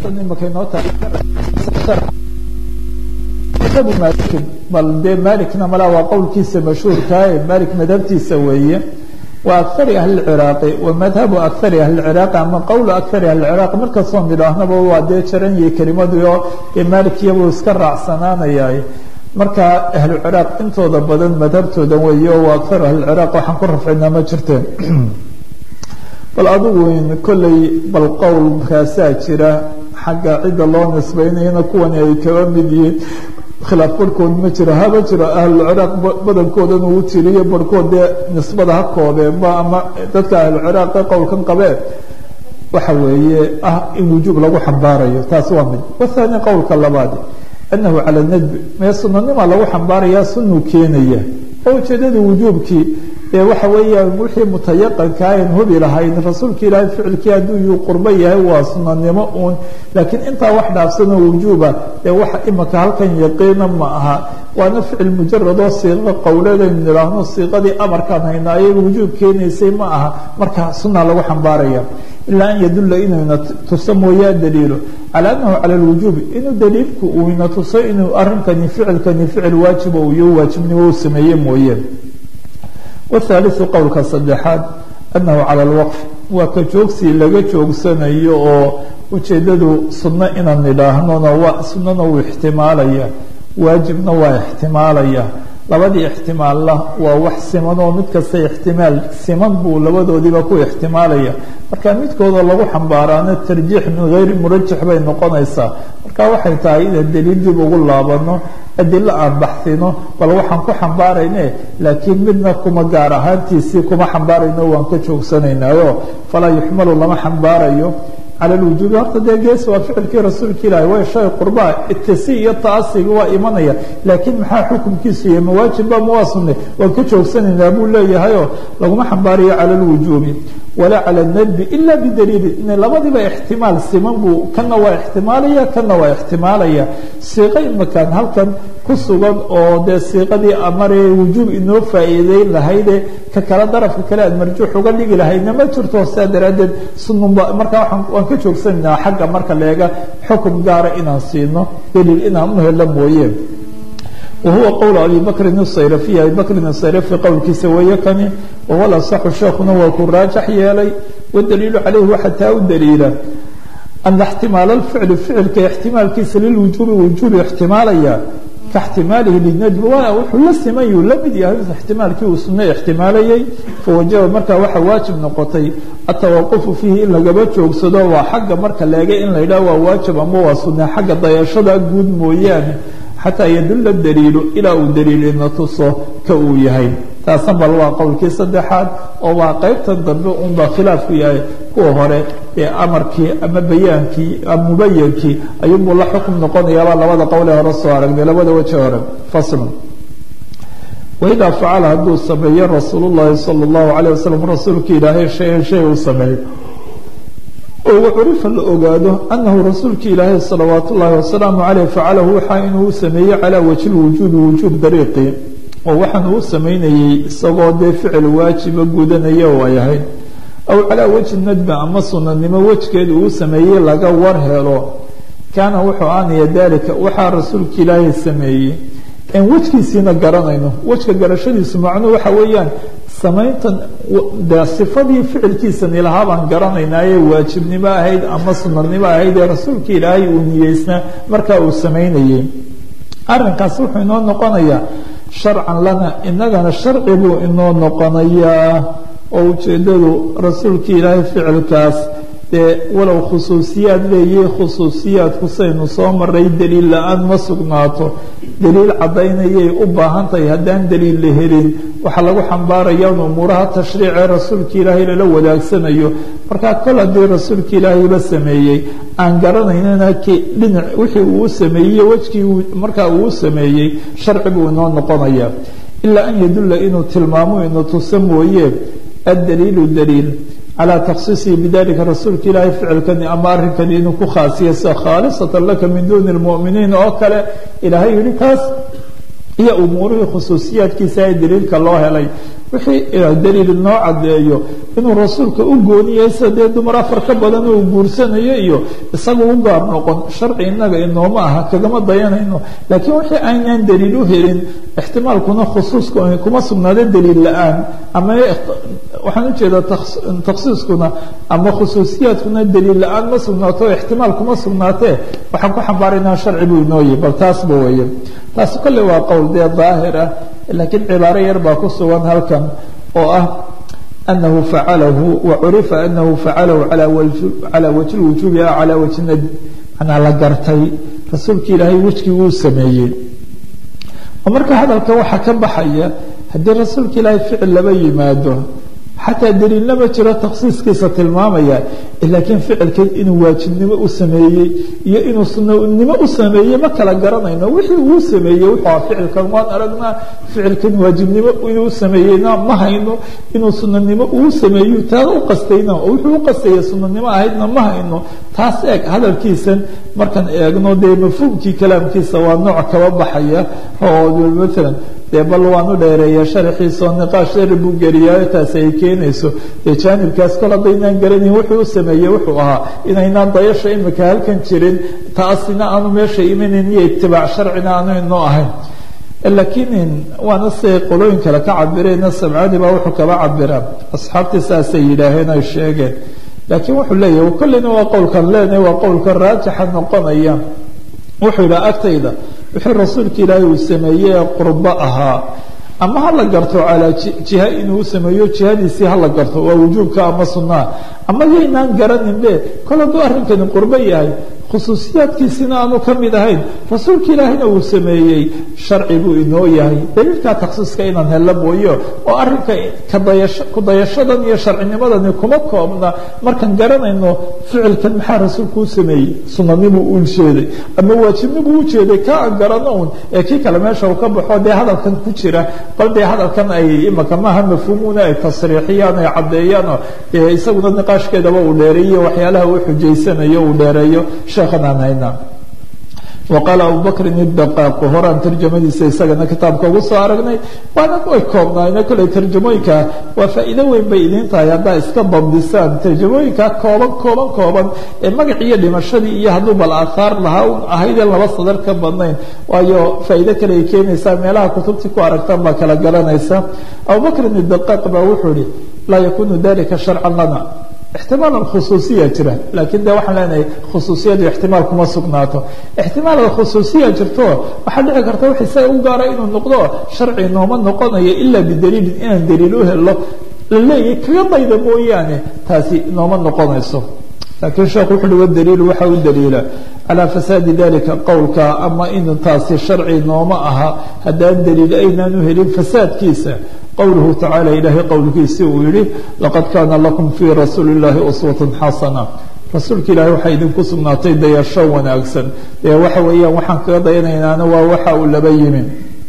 imaka inoo tabu malikin bal dee malikna malaa waa qowlkiisa mashhuurkaa ee malik madhabtiisa weeye wa akari ahli lciraaqi wa madhabu akari ahli lciraaqi ama qowlu akari ahli lciraaqi markastoo nidhaahnaba waa dee jaranyay kelimadii oo dee malikiyabuu iska raacsanaanayay marka ahlu ciraaq intooda badan madhabtooda weeye oo waa akaru ahli lciraaq waxaan ku rafcinaa ma jirteen bal adigu kolley bal qowlkaasaa jira xagga cidda loo nisbaynayana kuwani ay kaba mid yihiin khilaaf barhkood ma jiro haba jiro ahlulciraaq badankoodana uu tiriyo barhkood dee nisbada ha koobeenba ama dadka ahluciraaq ee qowlkan qabeen waxa weeye ah in wujuub lagu xambaarayo taas waa mid wathani qowlka labaad anahu cala nadbi mee sunanima lagu xambaarayaa sunuu keenaya oo ujeedada wujuubkii ee waxa weeyaan wixii mutayaqanka ayn hubi lahayn rasuulka ilaahay ficilkii hadduu yuu qurbo yahay waa sunanimo uun laakiin intaa wax dhaafsanoo wujuuba ee waxa imaka halkan yaqiina ma aha waana ficil mujaradoo siiqo qowleedaynu nidhaahno siiqadii amarkaan haynaa ayaga wujuub keenaysay ma aha marka sunna lagu xambaaraya ilaa an yadulla inuuna tuso mooyaa daliilo cala anahu cala lwujuubi inuu daliilku uu ina tuso inuu arrinkani ficilkani ficil waajiba uu iyo waajibnimo u sameeye mooye wthaaliثu qowlka saddexaad anahu cala lwaqf waa ka joogsii laga joogsanayo oo ujeedadu sunno inaan nidhaahnona waa sunnana wuu ixtimaalaya waajibna waa ixtimaalaya labadii ixtimaalla waa wax siman oo mid kasta ixtimaal siman buu labadoodiiba ku ixtimaalaya marka midkooda lagu xambaaraana tarjiix min gayri murajax bay noqonaysaa marka waxay tahay inaan daliil dib ugu laabano adilo aan baxsino bal waxaan ku xambaarayne laakiin midna kuma gaar ahaantiisii kuma xambaarayno waan ka joogsanaynaayo falaa yuxmalu lama xambaarayo cala lwujuubi horta dee gees waa ficilkii rasuulka ilaahi way shay qurbaa itasi iyo taasiga waa imanaya laakiin maxaa xukumkiisu yahay mawaajibba ma waa sunne waan ka joogsanaynaa buu leeyahayoo laguma xambaarayo cala lwujuubi walaa cala nadbi ila bidaliili in labadiiba ixtimaal siman buu kana waa ixtimaalaya kana waa ixtimaalaya siiqo imakaan halkan ku sugan oo dee siiqadii amaree wujuub inoo faa'iideyn lahayde ka kale darafka kale aad marjuux uga dhigi lahayna ma jirto saa daraaddeed sununba markaa waan ka joogsanaynaa xagga marka leega xukum gaara inaan siino daliil inaan u helo mooye wahuwa qowl abi bakrin الsayrafiy abi bakrin الsayrafi qowlkiisa weeye kani wahuwa lasaxu sheekuna waa ku raajax yeelay wadaliilu calayhi waxaa taa u daliila ana ixtimaal اlficli ficilka ixtimaalkiisa lilwujuubi wujuubi ixtimaalaya kaاxtimaalihi linajbi waa wuxuu la simayuu la mid yahay ixtimaalkii uu sunno ixtimaalayay fawajaba markaa waxaa waajib noqotay atawaqufu fiihi in lagaba joogsado waa xagga marka leega in la yidhaha waa waajib ama waa sunne xagga dayashada guud mooyaane xataa yadulla daliilu ilaa uu daliilina tuso ka uu yahay taasan bal waa qowlkii saddexaad oo waa qaybtan dambe unbaa khilaafku yahay kuwa hore ee amarkii ama bayaankii ama mubayankii ayuunbuu la xukum noqonayaabaa labada qowlee hore soo aragnay labada weji hore faslun waidaa facala hadduu sameeyo rasuul llahi sala allahu calayh wasalam rasuulka ilaahay shay-an shay uu sameeyo oo wacurifa la ogaado anahu rasuulka ilaahay salawaat ullaahi wasalaamu caleyh facalahu waxaa inuu u sameeyey calaa wajhi lwujuubi wujuub dariiqi oo waxaan uu samaynayey isagoo dee ficil waajiba gudanaya oo ay ahayd aw calaa wajhi nadba ama sunanimo wejgeed uu sameeyey laga war helo kaana wuxuu aanaya daalika waxaa rasuulka ilaahay sameeyey en wejkiisiina garanayno wejka garashadiisu macnuhu waxa weeyaan samayntan de sifadii ficilkiisan ilahaa baan garanaynaaye waajibnimo ahayd ama sunanimo ahayd ee rasuulka ilaahay uu niyeysnaa markaa uu samaynayey arrinkaas wuxuu inoo noqonayaa sharcan lana inagana sharci buu inoo noqonayaa oo ujeeddadu rasuulka ilaahay ficilkaas dee walow khusuusiyaad leeyahay khusuusiyaadku saynu soo maray daliil la-aan ma sugnaato daliil caddaynayay u baahan tahay haddaan daliil la helin waxaa lagu xambaaraya in umuuraha tashriicee rasuulka ilaahay lala wadaagsanayo markaa kol haddii rasuulka ilaahay la sameeyey aan garanaynana dhinac wixii uu sameeyey wejkii markaa uu sameeyey sharci buu inoo noqonaya ilaa an yadulla inuu tilmaamo inu tuso mooye addaliilu daliil calى taksiisihi bidalika rasuulka ilaahay ficilkani ama arrinkani inuu ku khaasiya sida khaalisatan laka min duni lmu'miniin oo kale ilaahay yihi kaas iyo umuurihii khusuusiyaadkiisa ee daliilka loo helay wixii daliil noo caddeeyo inuu rasuulka u gooniyay sida dee dumar afar ka badan uu guursanayo iyo isaga u gaar noqon sharci innaga inooma aha kagama dayanayno laakiin wixii aynaan daliil u helin ixtimaalkuna khusuuska kuma sugnaado daliil la-aan ama waxaan ujeedaa takhsiiskuna ama khusuusiyaadkuna daliil la-aan ma sugnaato ixtimaal kuma sugnaatee waxaan ku xambaaraynaa sharci buu inooyi bal taasba weeye taasi kolley waa qowl dee daahir ah laakiin cibaaro yar baa ku sugan halkan oo ah anahu facalahu wacurifa anahu facalahu calaa wajhi lwujuubi a calaa wajhi nad manaa la gartay rasuulka ilaahay wejkii wuu sameeyey oo marka hadalka waxaa ka baxaya haddii rasuulka ilaahay ficil laba yimaado xataa daliilna ma jiro takhsiiskiisa tilmaamaya laakiin ficilkan inuu waajibnimo u sameeyey iyo inuu sunanimo u sameeyey ma kala garanayno wixii uu sameeyey wuxuu aha ficilkan waan aragnaa ficilkan waajibnimo inuu sameeyeyna ma hayno inuu sunanimo uu sameeyo taa u qastayna oo wuxuu u qastaya sunanimo ahaydna ma hayno taas eeg hadalkiisan markaan eegno dee mafhuumkii kalaamkiisa waa nooc kaba baxaya oo maalan dee bal waanu dheereeya sharaxiisa oo niqaash dheer buu geliyaayo taasi ay keenayso dee jaanibkaas kol haddaynaan garanayn wuxuu u sameeyey wuxuu ahaa inaynaan dayasha imika halkan jirin taasina aanu meesha imanayn iyo itibaac sharcina aanu inoo ahayn laakiin waana siay qolooyin kale ka cabireen sabcadi baa wuxuu kaba cabiraa asxaabtii saasay yidhaaheen ay sheegeen laakiin wuxuu leeyahy kolleyna waa qowlkan leenahay waa qowlka raajixa noqonaya wuxuu yidhaha agtayda wixii rasuulka ilaahay uu sameeyey ee qurbo ahaa ama ha la garto calaa jiha inuu sameeyo jihadiisii ha la garto waa wujuubka ama sunnaha ama yaynaan garaninbe kol hadduu arrinkani qurbo yahay khusuusiyaadkiisina aanu ka mid ahayn rasuulka ilaahayna uu sameeyey sharci buu inoo yahay daliilkaa takhsiiska inaan hello mooyo oo arrinka kadayasho kudayashadan iyo sharcinimadani kuma koobna markaan garanayno ficilkan maxaa rasuulku u sameeyey sunanimuu u jeeday ama waajibnibuu u jeeday ka aan garano un ee kii kale meesha uu ka baxo dee hadalkan ku jira bal dee hadalkan ay imaka maaha mafhuumuna ay tasriixiyaan ay caddeeyaanoo dee isaguna niqaashkeedaba uu dheereeyo waxyaalaha uu xujaysanayo uu dheereeyo sheekhan aan haynaa waqaala abubakrin idaqaaqu horaan tarjamadiisa isagana kitaabka ugu soo aragnay waana way koobnaayna kolley tarjamooyinka waa faa'iido weyn bay idiin tahay haddaa iska dabdisaan tarjamooyinka kooban kooban kooban ee magaciiyo dhimashadii iyo hadduu bal aathaar lahaa un ahaydee laba sadar ka badnayn waayo faa'iido kale ay keenaysaa meelaha kutubtii ku aragtaan baa kala garanaysa abubakrin idaqaaq baa wuxuu ihi laa yakunu dalika sharcan lana ixtimaal khusuusiya jira laakiin de waxaan leenahay khusuusiyadu ixtimaal kuma sugnaato ixtimaal khusuusiya jirto waxaa dhici karta wax isaga u gaara inuu noqdo sharci nooma noqonayo ilaa bidaliilin inaan daliil u helo la leeyahay kaga dayda mooyaane taasi nooma noqonayso laakiin sheekhu wuxu uhi wadaliilu waxa u daliila calaa fasaadi dalika qowlka ama in taasi sharci nooma aha haddaan daliil aynaan u helin fasaadkiisa qowluhu tacala ilaahay qowlkiisii uu yihi laqad kaana lakum fii rasuuli اllahi uswatun xasana rasuulka ilahay waxaa idinku sugnaatay dayasho wanaagsan ee waxa weeyaan waxaan kaga dayanaynaana waa waxa uu laba yimi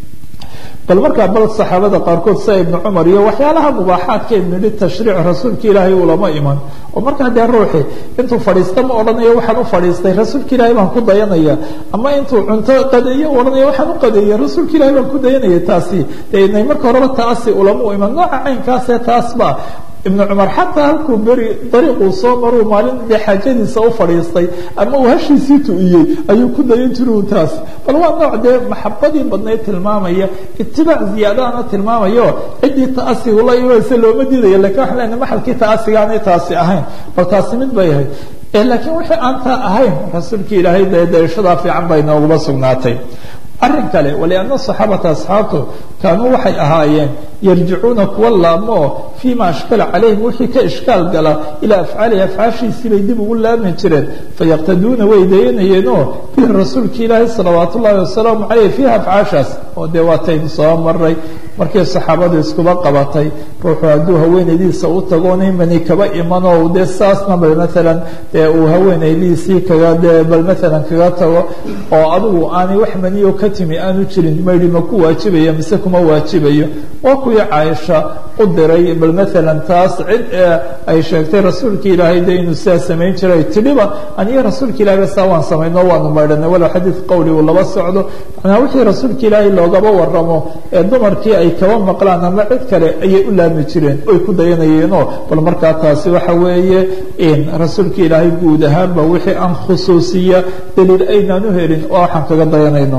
bal markaa bal saxaabada qaarkood sida ibnu cumar iyo waxyaalaha mubaaxaadkeen nidhi tashriic rasuulka ilaahay ulama iman oo markaa dee ruuxi intuu fadhiista ma odhanayo waxaan u fadhiistay rasuulka ilaahay baan ku dayanaya ama intuu cunto qadeeyo odhanaya waxaan u qadeeya rasuulka ilahay baan ku dayanaya taasi dee inay marka horeba taasi ulama u iman nooca caynkaasee taasba ibnu cumar xataa halkuu beri dariiquu soo maruu maalin dee xaajadiisa u fadhiistay ama uu hashiisii tu'iyey ayuu ku dayan jiru taas bal waa nooc dee maxabadii badnayd tilmaamaya itibaac ziyaadahana tilmaamayo ciddii ta'asigu la imanaysa looma diidaya lakin waxaan lena maxalkii ta'asiga aanay taasi ahayn bal taasi mid bay ahayd laakiin wixii aan taa ahayn rasuulka ilaahay dee dayashadaa fiican bay nooguma sugnaatay arrin kale walianna saxaabata asxaabtu kaanuu waxay ahaayeen yarjicuuna kuwa laabmoo fii ma ashkala calayhim wixii ka ishkaal gala ilaa afcaalihi afcaashiisii bay dib ugu laabmi jireen fayaqtaduuna way dayanayeenoo bihi rasuulka ilaahi salawaat ullaahi wasalaamu caleyh fiiha afcaashaas oo dee waataynu soo maray markii saxaabadu iskuba qabatay ruuxu hadduu haweenaydiisa u tagoona imani kaba imanoo dee saasna bal maalan dee uu haweenaydiisii kaga dee bal maalan kaga tago oo adigu aanay wax maniyo ka timi aanu jirin maydhi ma ku waajibaya mise kuma waajibayo waa ku kuwii caaisha u diray bal maalan taas cid ay sheegtay rasuulka ilaahay de inuu sidaa samayn jiray tidhiba aniyo rasuulka ilahay ba saa waan samayno waanu maydhanay walow xadiid qowli uu laba socdo macnaa wixii rasuulka ilaahay loogaba waramo ee dumarkii ay kaba maqlaan ama cid kale ayay u laami jireen oy ku dayanayeenoo bal markaa taasi waxa weeye in rasuulka ilaahay guud ahaanba wixii aan khusuusiya daliil aynaan u helin oo waxaan kaga dayanayno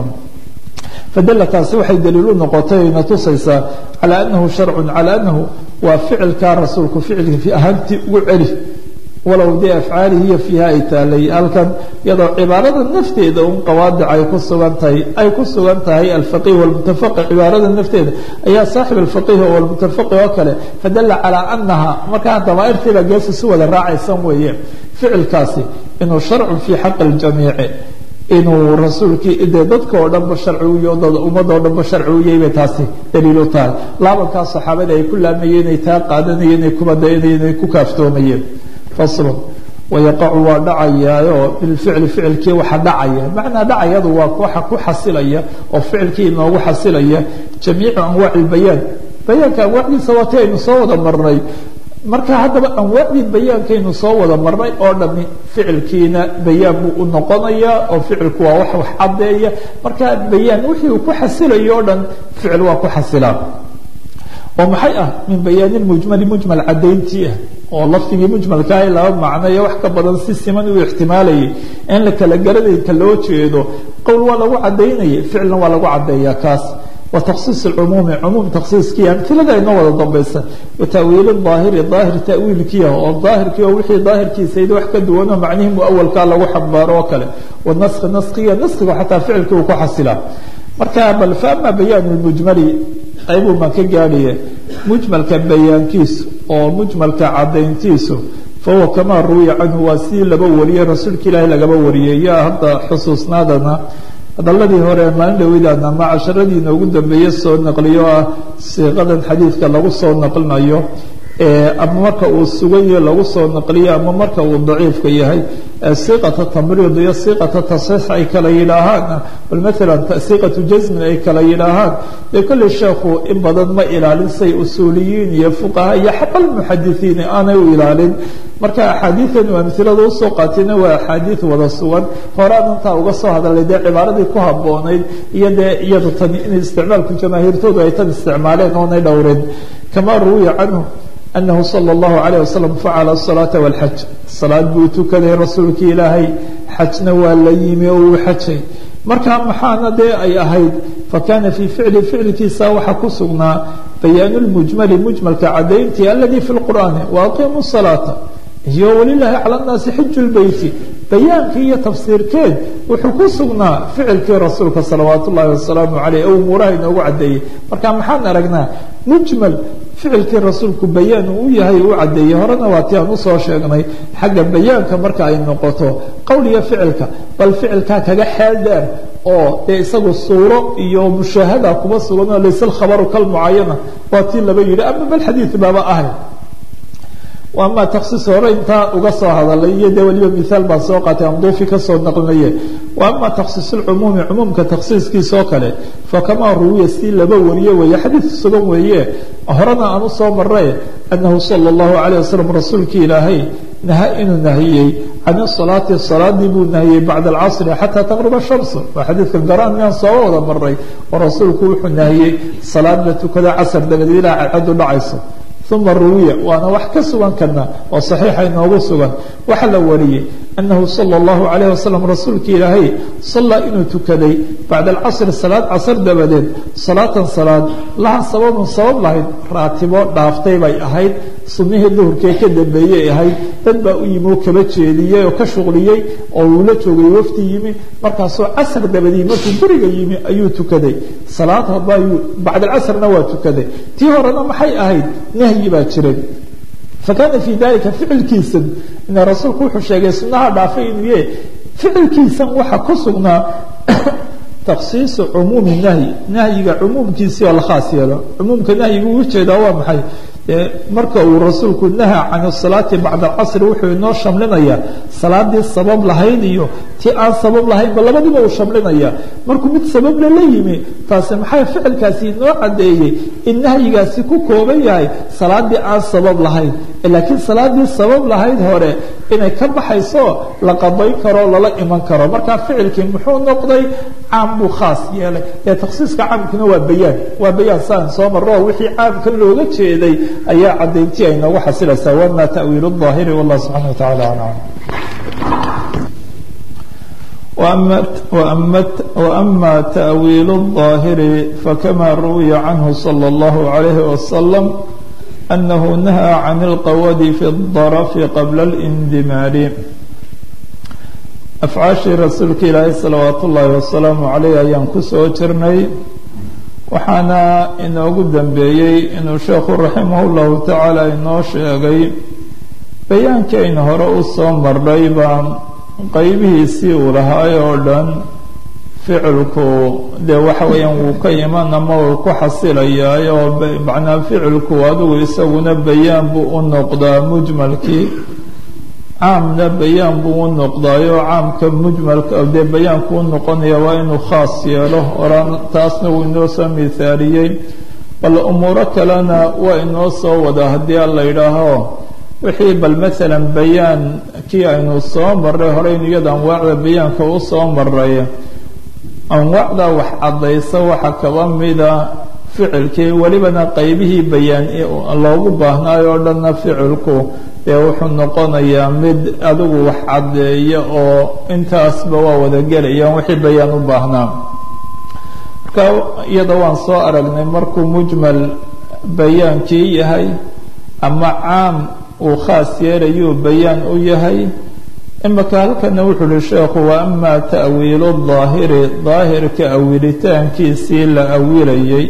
fadala taasi waxay daliil u noqotay na tusaysaa calى anahu sharcu calى anahu waa ficilkaa rasuulku ficilka fi ahaantii ugu celi walow dee afcaalihi iyo fiiha ay taalay halkan iyadoo cibaarada nafteeda un qawaadic ay ku sugan tahay ay ku sugan tahay alfaqih walmutafaqih cibaarada nafteeda ayaa saaxib alfaqih walmutafaqih oo kale fadala calaa anaha markaa damaairtiiba geesa si wada raacaysan weeye ficilkaasi inuu sharcu fii xaqi ljamiici inuu rasuulkii dee dadka oo dhanba sharci u yahy ummadda oo dhanba sharci u yahay bay taasi daliil u tahay laabankaa saxaabada ay ku laamayeen ay taa qaadanayeen ay kuba dayanayeen ay ku kaaftoomayeen faslun wayaqacu waa dhacayaayoo bilficli ficilkii waxa dhacaya macnaa dhacayadu waa waxa ku xasilaya oo ficilkii inoogu xasilaya jamiicu anwaaci lbayaan bayaanka anwaacdiisa waa ti aynu soo wada marnay marka haddaba anwaacdii bayaankaynu soo wada marnay oo dhami ficilkiina bayaan buu u noqonayaa oo ficilku waa wax wax caddeeya marka bayaan wixii uu ku xasilayo o dhan ficil waa ku xasilaa oo maxay ah min bayaani mujmali mujmal caddayntii ah oo lafdigii mujmalkaa laba macnoyo wax ka badan si siman uu ixtimaalayay in la kala garanaynka loo jeedo qowl waa lagu caddaynaya ficilna waa lagu caddeeyaa kaas وتkصiص الcmuumi cmuum تksiiskii amilada inoo wada dambaysa وتawiil ظaahiri ظaahir tawiilkiia oo daahirkii oo wixii daahirkiisayd wax ka duwanoo macnihii muawalkaa lagu xambaaro oo kale wanaski naskiga naskiga xataa ficilkii uu ku xasilaa marka bal faama bayaan اmujmali qaybuu maan ka gaadhaya mujmalka bayaankiisu oo mujmalka cadayntiisu fahuwa kamaa ruwiya canhu waa sidii laba wariyey rasuulka ilaahi lagaba wariyey yaa hadda xusuusnaadana hadaladii hore maalin dhaweydaana ama casharadii inoogu dambeeye soo naqliyo ah siiqadan xadiidka lagu soo naqlinayo ama marka uu sugayo lagu soo naqliyo ama marka uu daciifka yahay siiqata tamriid iyo siiqata tasxiix ay kala yidhaahaan bal maalan siiqatu jasmin ay kala yidhaahaan dee kolley sheekhu in badan ma ilaalin say usuuliyiin iyo fuqaha iyo xabal muxadisiin aanay u ilaalin marka axaadiidan uu amilada usoo qaatayna waa axaadiid wada sugan horaan intaa uga soo hadalay dee cibaaradii ku haboonayd iyo dee iyadu tan in isticmaalku jamaahiirtoodu ay tan isticmaaleen oonay dhowrin kamaa ruwiya canhu anahu salى اllahu alayh wasalam facala الsalaaةa wاlxaj salaad buu tukaday rasuulkii ilaahay xajna waa la yimi oo uu xajay marka maxaana dee ay ahayd fakana fii ficli ficilkiisa waxaa ku sugnaa bayaan اlmujmali mujmalka cadayntii aladi fi اlqur'aani waaqimu الsalaaةa iyo walilaahi cala nnaasi xiju lbeyti bayaankii iyo tafsiirkeed wuxuu ku sugnaa ficilkii rasuulka salawaat ullahi wasalaamu caleyh oo umuuraha inoogu caddeeyey marka maxaan aragnaa mujmal ficilkii rasuulku bayaan uu yahay uu caddeeyey horena waa ti aan usoo sheegnay xagga bayaanka marka ay noqoto qowl iyo ficilka bal ficilkaa kaga xeel dheer oo dee isagu suuro iyo mushaahada kuma sugan oo layse lkhabaru kalmucayana waa tii laba yidhi ama bal xadiid baaba ahay ama taksiis hore intaa uga soo hadalay iyo dee weliba miaal baan soo qaatay amduufi kasoo naqlinaye wa ama taksiis lcumuumi cumuumka taksiiskiisoo kale fakamaa ruwiya si laba wariye weeye xadiid sugan weeye horena aan usoo maray anahu sala اllahu alayh wasalam rasuulkii ilaahay naha inuu nahiyey can salaati salaadii buu nahiyey bacda alcasri xataa taqruba shamsu waa xadiidkan garaan inaan soo wada maray oo rasuulku wuxuu nahiyey salaad la tukada casar dabadeed ilaa cadcadu dhacayso uma ruwiya waana wax ka sugan karna oo saxiixa inoogu sugan waxaa la wariyey anahu sala اllahu alayh wasalam rasuulkii ilaahay sallaa inuu tukaday bacda alcasri salaad casar dabadeed salaatan salaad laha sababun sabab lahayd raatibo dhaaftay bay ahayd sunnihii duhurkee ka dambeeyey ahayd dad baa u yimi oo kaba jeediyey oo ka shuqliyey oo uu la joogay wafti yimi markaasuu casar dabadii markuu guriga yimi ayuu tukaday salaad hadba ayuu bacda alcasrna waa tukaday tii horena maxay ahayd nahyi baa jiray fakana fii dalika ficilkiisa ina rasuulku wuxuu sheegay sunnaha dhaafay inuu yahe ficilkiisan waxa ku sugnaa taksiisu cumuumi nahyi nahyiga cumuumkiisii oo la khaas yeelo cumuumka nahyiga uu ujeedaa waa maxay marka uu rasuulku naha can salaati bacda alcasri wuxuu inoo shamlinayaa salaadii sabab lahayd iyo ti aan sabab lahaynba labadiiba uu shamlinaya markuu mid sababla la yimi taasi maxay ficilkaasi inoo caddeeyey in nahyigaasi ku kooban yahay salaadii aan sabab lahayn laakiin salaadii sabab lahayd hore inay ka baxayso la qadayn karo lala iman karo markaa ficilkii muxuu noqday caam buu khaas yeelay ee takhsiiska caamkuna waa bayaan waa bayaan saan soo maro wixii caamkan looga jeeday ayaa cadayntii ay noogu xasilaysaa wama ta'wiilu الظaahiri wallah subxana wa tacala aclam وأما تأويل الظاهر فكما روي عنه صلى الله عليه وسلم أنه نهى عن القود في الضرف قبل الاندمار أفعاashii rasuulka ilaahay salawaat ullaahi wasalaamu caleyh ayaan ku soo jirnay waxaana inoogu dambeeyey inuu sheekhu raximah llahu tacaala inoo sheegay bayaankii aynu hore u soo marnay baa qaybihiisii uu lahaay oo dhan ficilku dee waxa weeyaan wuu ka iman ama uu ku xasilayaay oo macnaa ficilku adigu isaguna bayaan buu u noqdaa mujmalkii caamna bayaan buu u noqdaayo caamka mujmalka dee bayaanku u noqonaya waa inuu khaas yeelo oran taasna wuu inoo soo mithaaliyey bal umuuro kalena waa inoo soo wada haddii alla yidhaaho wixii bal maalan bayaan kii aynu soo marray horeynu iyada anwaacda bayaanka u soo maray anwaacda wax caddaysa waxa kaba mida ficilkii welibana qaybihii bayaan loogu baahnaayo o dhanna ficilku dee wuxuu noqonayaa mid adigu wax caddeeya oo intaasba waa wada gelayaan wixii bayaan u baahnaa marka iyada waan soo aragnay markuu mujmal bayaankii yahay ama caam uu khaas yeelayuu bayaan u yahay imaka halkana wuxuu uhi sheekhu wa ama ta'wiilu daahiri daahirka awilitaankiisii la awilayay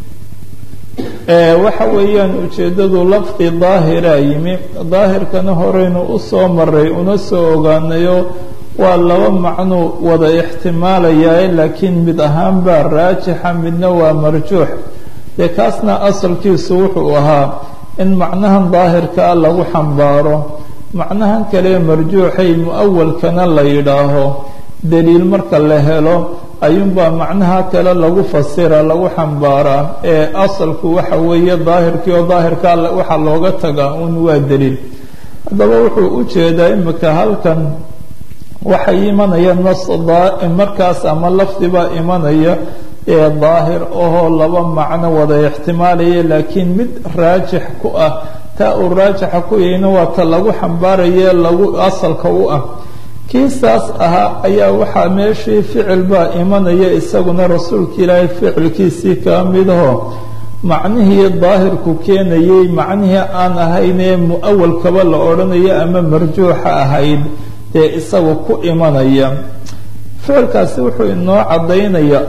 waxa weeyaan ujeeddadu lafdi daahira yimi daahirkana horeynu u soo maray una soo ogaanayo waa laba macnuu wada ixtimaalayaa laakiin mid ahaan baa raajixa midna waa marjuux dee kaasna asalkiisu wuxuu ahaa in macnahan daahirkaa lagu xambaaro macnahan kale marjuuxay mu-awalkana la yidhaaho daliil marka la helo ayuunbaa macnaha kale lagu fasira lagu xambaaraa ee asalku waxa weeye daahirkii oo daahirkaa waxaa looga tagaa un waa daliil haddaba wuxuu u jeedaa imika halkan waxay imanaya nas markaas ama lafdibaa imanaya ee daahir ahoo laba macno wada ixtimaalaya laakiin mid raajix ku ah taa uu raajixa ku yahayna waa ta lagu xambaaraye lagu asalka u ah kii saas ahaa ayaa waxaa meeshii ficil baa imanaya isaguna rasuulka ilaahay ficilkiisii kaa midaho macnihii daahirku keenayay macnihii aan ahaynee mu-awalkaba la odhanayo ama marjuuxa ahayd dee isagu ku imanaya ficilkaasi wuxuu inoo caddaynaya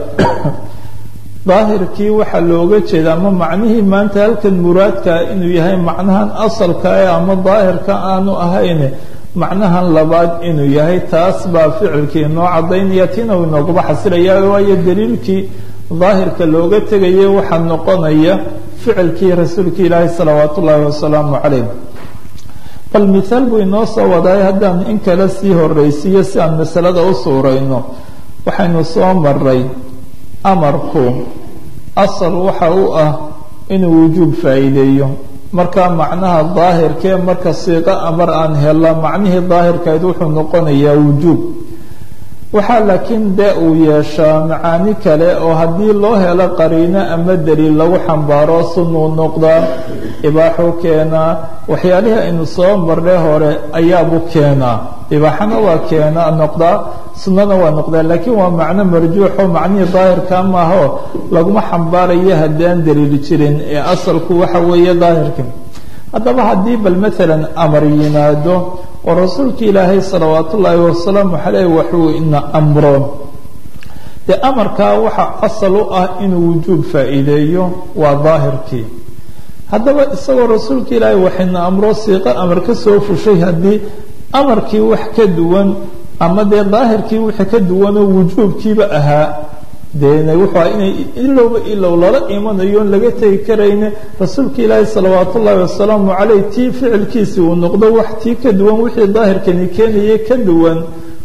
daahirkii waxaa looga jeeda ama macnihii maanta halkan muraadkaa inuu yahay macnahan asalka e ama daahirka aanu ahayn macnahan labaad inuu yahay taas baa ficilkii inoo caddaynaya tina uu inooguba xasilaya waayo daliilkii daahirka looga tegaya waxaa noqonaya ficilkii rasuulka ilaahi salawaat ullaahi wasalaamu calayh bal mithaal buu inoo soo wadaay haddaan in kale sii horraysiiyo si aan masalada u suurayno waxaynu soo maray amarku asal waxa u ah inuu wujuub faa'iideeyo marka macnaha daahirkee marka siiqo amar aan hela macnihii daahirkayd wuxuu noqonayaa wujuub waxaa laakiin dee uu yeeshaa macaani kale oo haddii loo helo qariino ama daliil lagu xambaaro sunuu noqdaa ibaaxuu keenaa waxyaalihii aynu soo marnay hore ayaabuu keenaa ibaaxana waa keena noqdaa sunnana waa noqdaa laakiin waa macno marjuuxo macnihii daahirka maaho laguma xambaarayo haddaan daliil jirin ee asalku waxa weeye daahirka haddaba haddii bal maalan amar yimaado oo rasuulka ilaahay salawaat ullaahi wasalaamu caleyh waxuu ina amro dee amarkaa waxa asal u ah inuu wujuub faa'iideeyo waa daahirkii haddaba isagoo rasuulka ilaahay waxayna amro siiqo amar ka soo fushay haddii amarkii wax ka duwan ama dee daahirkii wixii ka duwanoo wujuubkiiba ahaa dee wuxuu inay ilowba ilow lala imanayo laga tegi karayne rasuulka ilaahi salawaat ullaahi wasalaamu caleyh tii ficilkiisii uu noqdo wax tii ka duwan wixii daahirkani keenayay ka duwan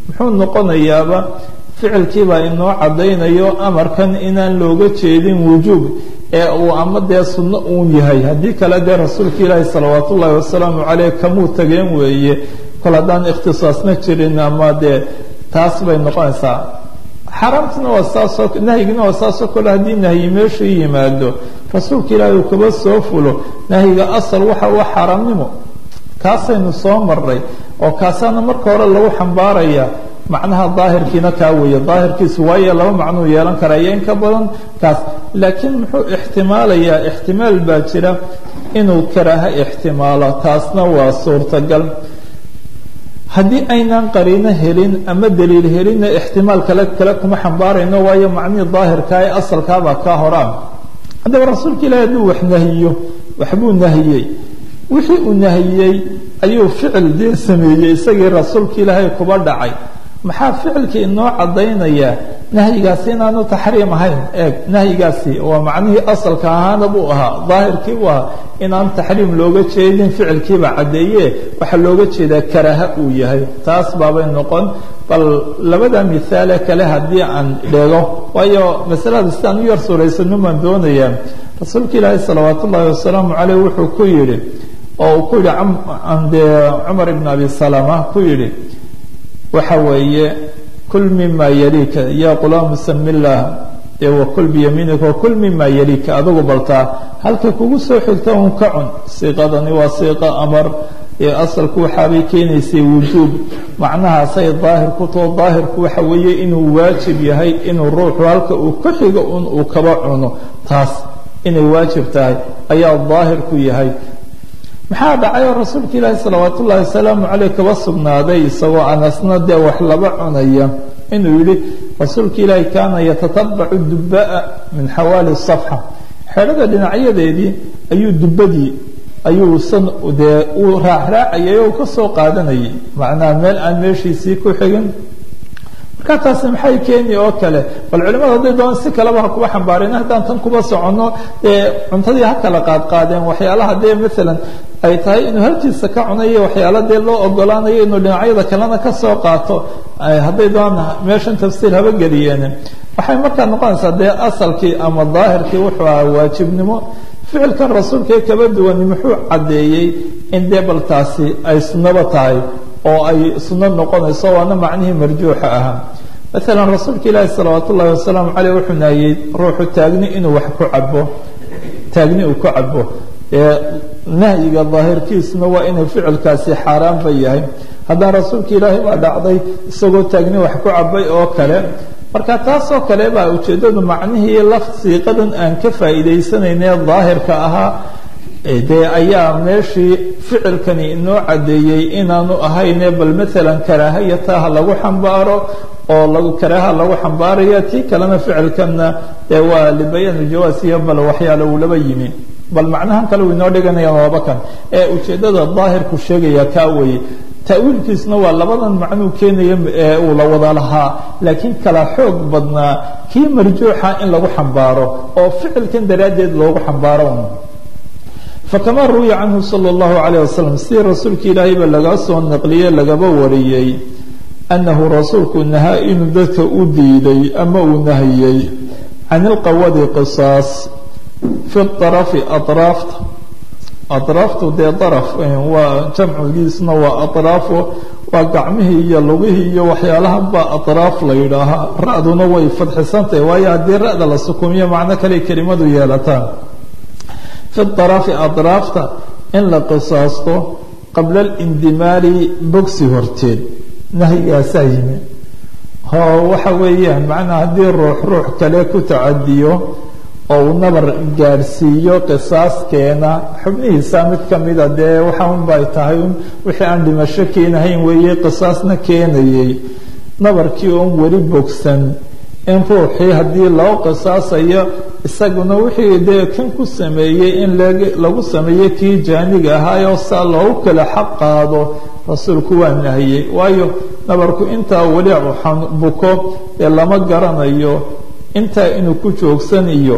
muxuu noqonayaaba ficilkiibaa inoo caddaynayo amarkan inaan looga jeedin wujuub ee uu ama dee sunno uun yahay haddii kale dee rasuulka ilaahi salawaat ullaahi wasalaamu caleyh kamuu tageen weeye kol haddaan ikhtisaasna jirin ama dee taas bay noqonaysaa xaaraamtina waa saasoo nahyigina waa saasoo kale haddii nahyi meeshu yimaado rasuulka ilaahi uu kaba soo fulo nahyiga asal waxa waa xaaraamnimo kaasaynu soo marnay oo kaasaana marka hore lagu xambaaraya macnaha daahirkiina kaa weeye daahirkiisu waayo laba macnuu yeelan karaa iyo in ka badan kaas laakiin muxuu ixtimaalayaa ixtimaal baa jira inuu karaaho ixtimaalo taasna waa suurtagal haddii aynaan qariino helin ama daliil helinna ixtimaal kale kale kuma xambaarayno waayo macnihii daahirkaa ee asalkaabaa kaa horaan haddaba rasuulka ilaahi hadduu wax nahiyo waxbuu nahiyey wixii uu nahiyey ayuu ficil dee sameeyey isagii rasuulka ilaahay kuba dhacay maxaa ficilkii inoo caddaynaya nahyigaasi inaanu taxriim ahayn eeg nahyigaasi waa macnihii asalka ahaana buu ahaa daahirkii buu ahaa inaan taxriim looga jeedin ficilkiiba caddeeye waxaa looga jeedaa karaaha uu yahay taas baabay noqon bal labada mihaale kale haddii aan dhego waayo masalada sidaan u yar suuraysano baan doonayaa rasuulka ilaahi salawaat ullaahi wasalaamu caleyh wuxuu ku yidhi oo uu ku yidhi dee cumar ibn abi salama ku yidhi waxa weeye kul mima yaliika ya qulaamu sami llah dee wakul biyamiinika wakul mima yaliika adigu baltaa halka kugu soo xigta un ka cun siiqadani waa siiqa amar ee asalku waxaabay keenaysay wujuub macnahaasay daahir ku too daahirku waxa weeye inuu waajib yahay inuu ruuxu halka uu ka xigo un uu kaba cuno taas inay waajib tahay ayaa daahirku yahay maxaa dhacay oo rasuulka ilaahi salawaat ullaahi wasalaamu caleyh kaba sugnaaday isagoo anasna dee wax laba cunaya inuu yihi rasuulka ilaahi kaana yatatabacu dubaa min xawaali safxa xedhada dhinacyadeedii ayuu dubadii ayuu san dee uu raacraacayay oo ka soo qaadanayay macnaha meel aan meeshiisii ku xigin markaa taasi maxay keeni oo kale bal culimada hadday doon si kaleba ha kuba xambaareen haddaan tan kuba soconno dee cuntadii ha kala qaadqaadeen waxyaalaha dee maalan ay tahay inuu halkiisa ka cunayo waxyaala dee loo ogolaanayo inuu dhinacyada kalena ka soo qaato hadday doon meeshan tafsiir haba geliyeen waxay markaa noqonaysaa dee asalkii ama daahirkii wuxuu ahaa waajibnimo ficilkan rasuulka ee kaba duwani muxuu caddeeyey in dee bal taasi ay sunnaba tahay oo ay sunno noqonayso waana macnihii marjuuxa ahaa maalan rasuulka ilaahi salawaat ullaahi wasalaamu caleyh wuxuu nahiyey ruuxu taagni inuu wax ku cabo taagni uu ku cabo ee nahyiga daahirkiisuna waa inuu ficilkaasi xaaraanba yahay haddana rasuulka ilaahi baa dhacday isagoo taagni wax ku cabay oo kale marka taasoo kale baa ujeeddadu macnihii laf siiqadan aan ka faa'iidaysanayne daahirka ahaa dee ayaa meeshii ficilkani inoo caddeeyey inaanu ahayne bal maalan karaahayataha lagu xambaaro oo lagu karaaha lagu xambaaraya tii kalena ficilkanna dee waa libayaan iljawaas iyo bal waxyaale uu laba yimi bal macnahan kale uu inoo dhiganayaan waaba kan ee ujeeddada daahirku sheegaya kaa weeye ta'wiilkiisna waa labadan macnuu keenaya ee uu la wada lahaa laakiin kala xoog badnaa kii marjuuxa in lagu xambaaro oo ficilkan daraaddeed loogu xambaaro fakama ruwiya canhu sala allahu calayh wasalam sidii rasuulka ilaahayba laga soo naqliyey lagaba wariyey annahu rasuulku nahaa inuu dadka u diiday ama uu nahiyey can ilqawadi qisaas fi arafi araafta atraaftu dee daraf waa jamcigiisna waa atraafo waa gacmihii iyo lugihii iyo waxyaalahan baa atraaf la yidhaahaa ra-duna way fadxisantahay waayo haddii ra-da la sukumiyo macno kale kelimadu yeelataan fi arafi atraafta in la qisaasto qabla alindimaali bogsi horteed nahyigaasaa yimi oo waxa weeyaan macnaa haddii ruux ruux kale ku tacadiyo oo uu nabar gaadhsiiyo qisaaskeena xubnihiisa mid ka mida dee waxa un bay tahay un wixii aan dhimasho keenahayn weeye qisaasna keenayay nabarkii oon weli bogsan in ruuxii haddii loo qisaasayo isaguna wixii dee kan ku sameeyey in lagu sameeyey kii jaaniga ahaayoo saa loogu kala xaq qaado rasuulku waa nahiyey waayo nabarku intaa weli buko ee lama garanayo intaa inuu ku joogsan iyo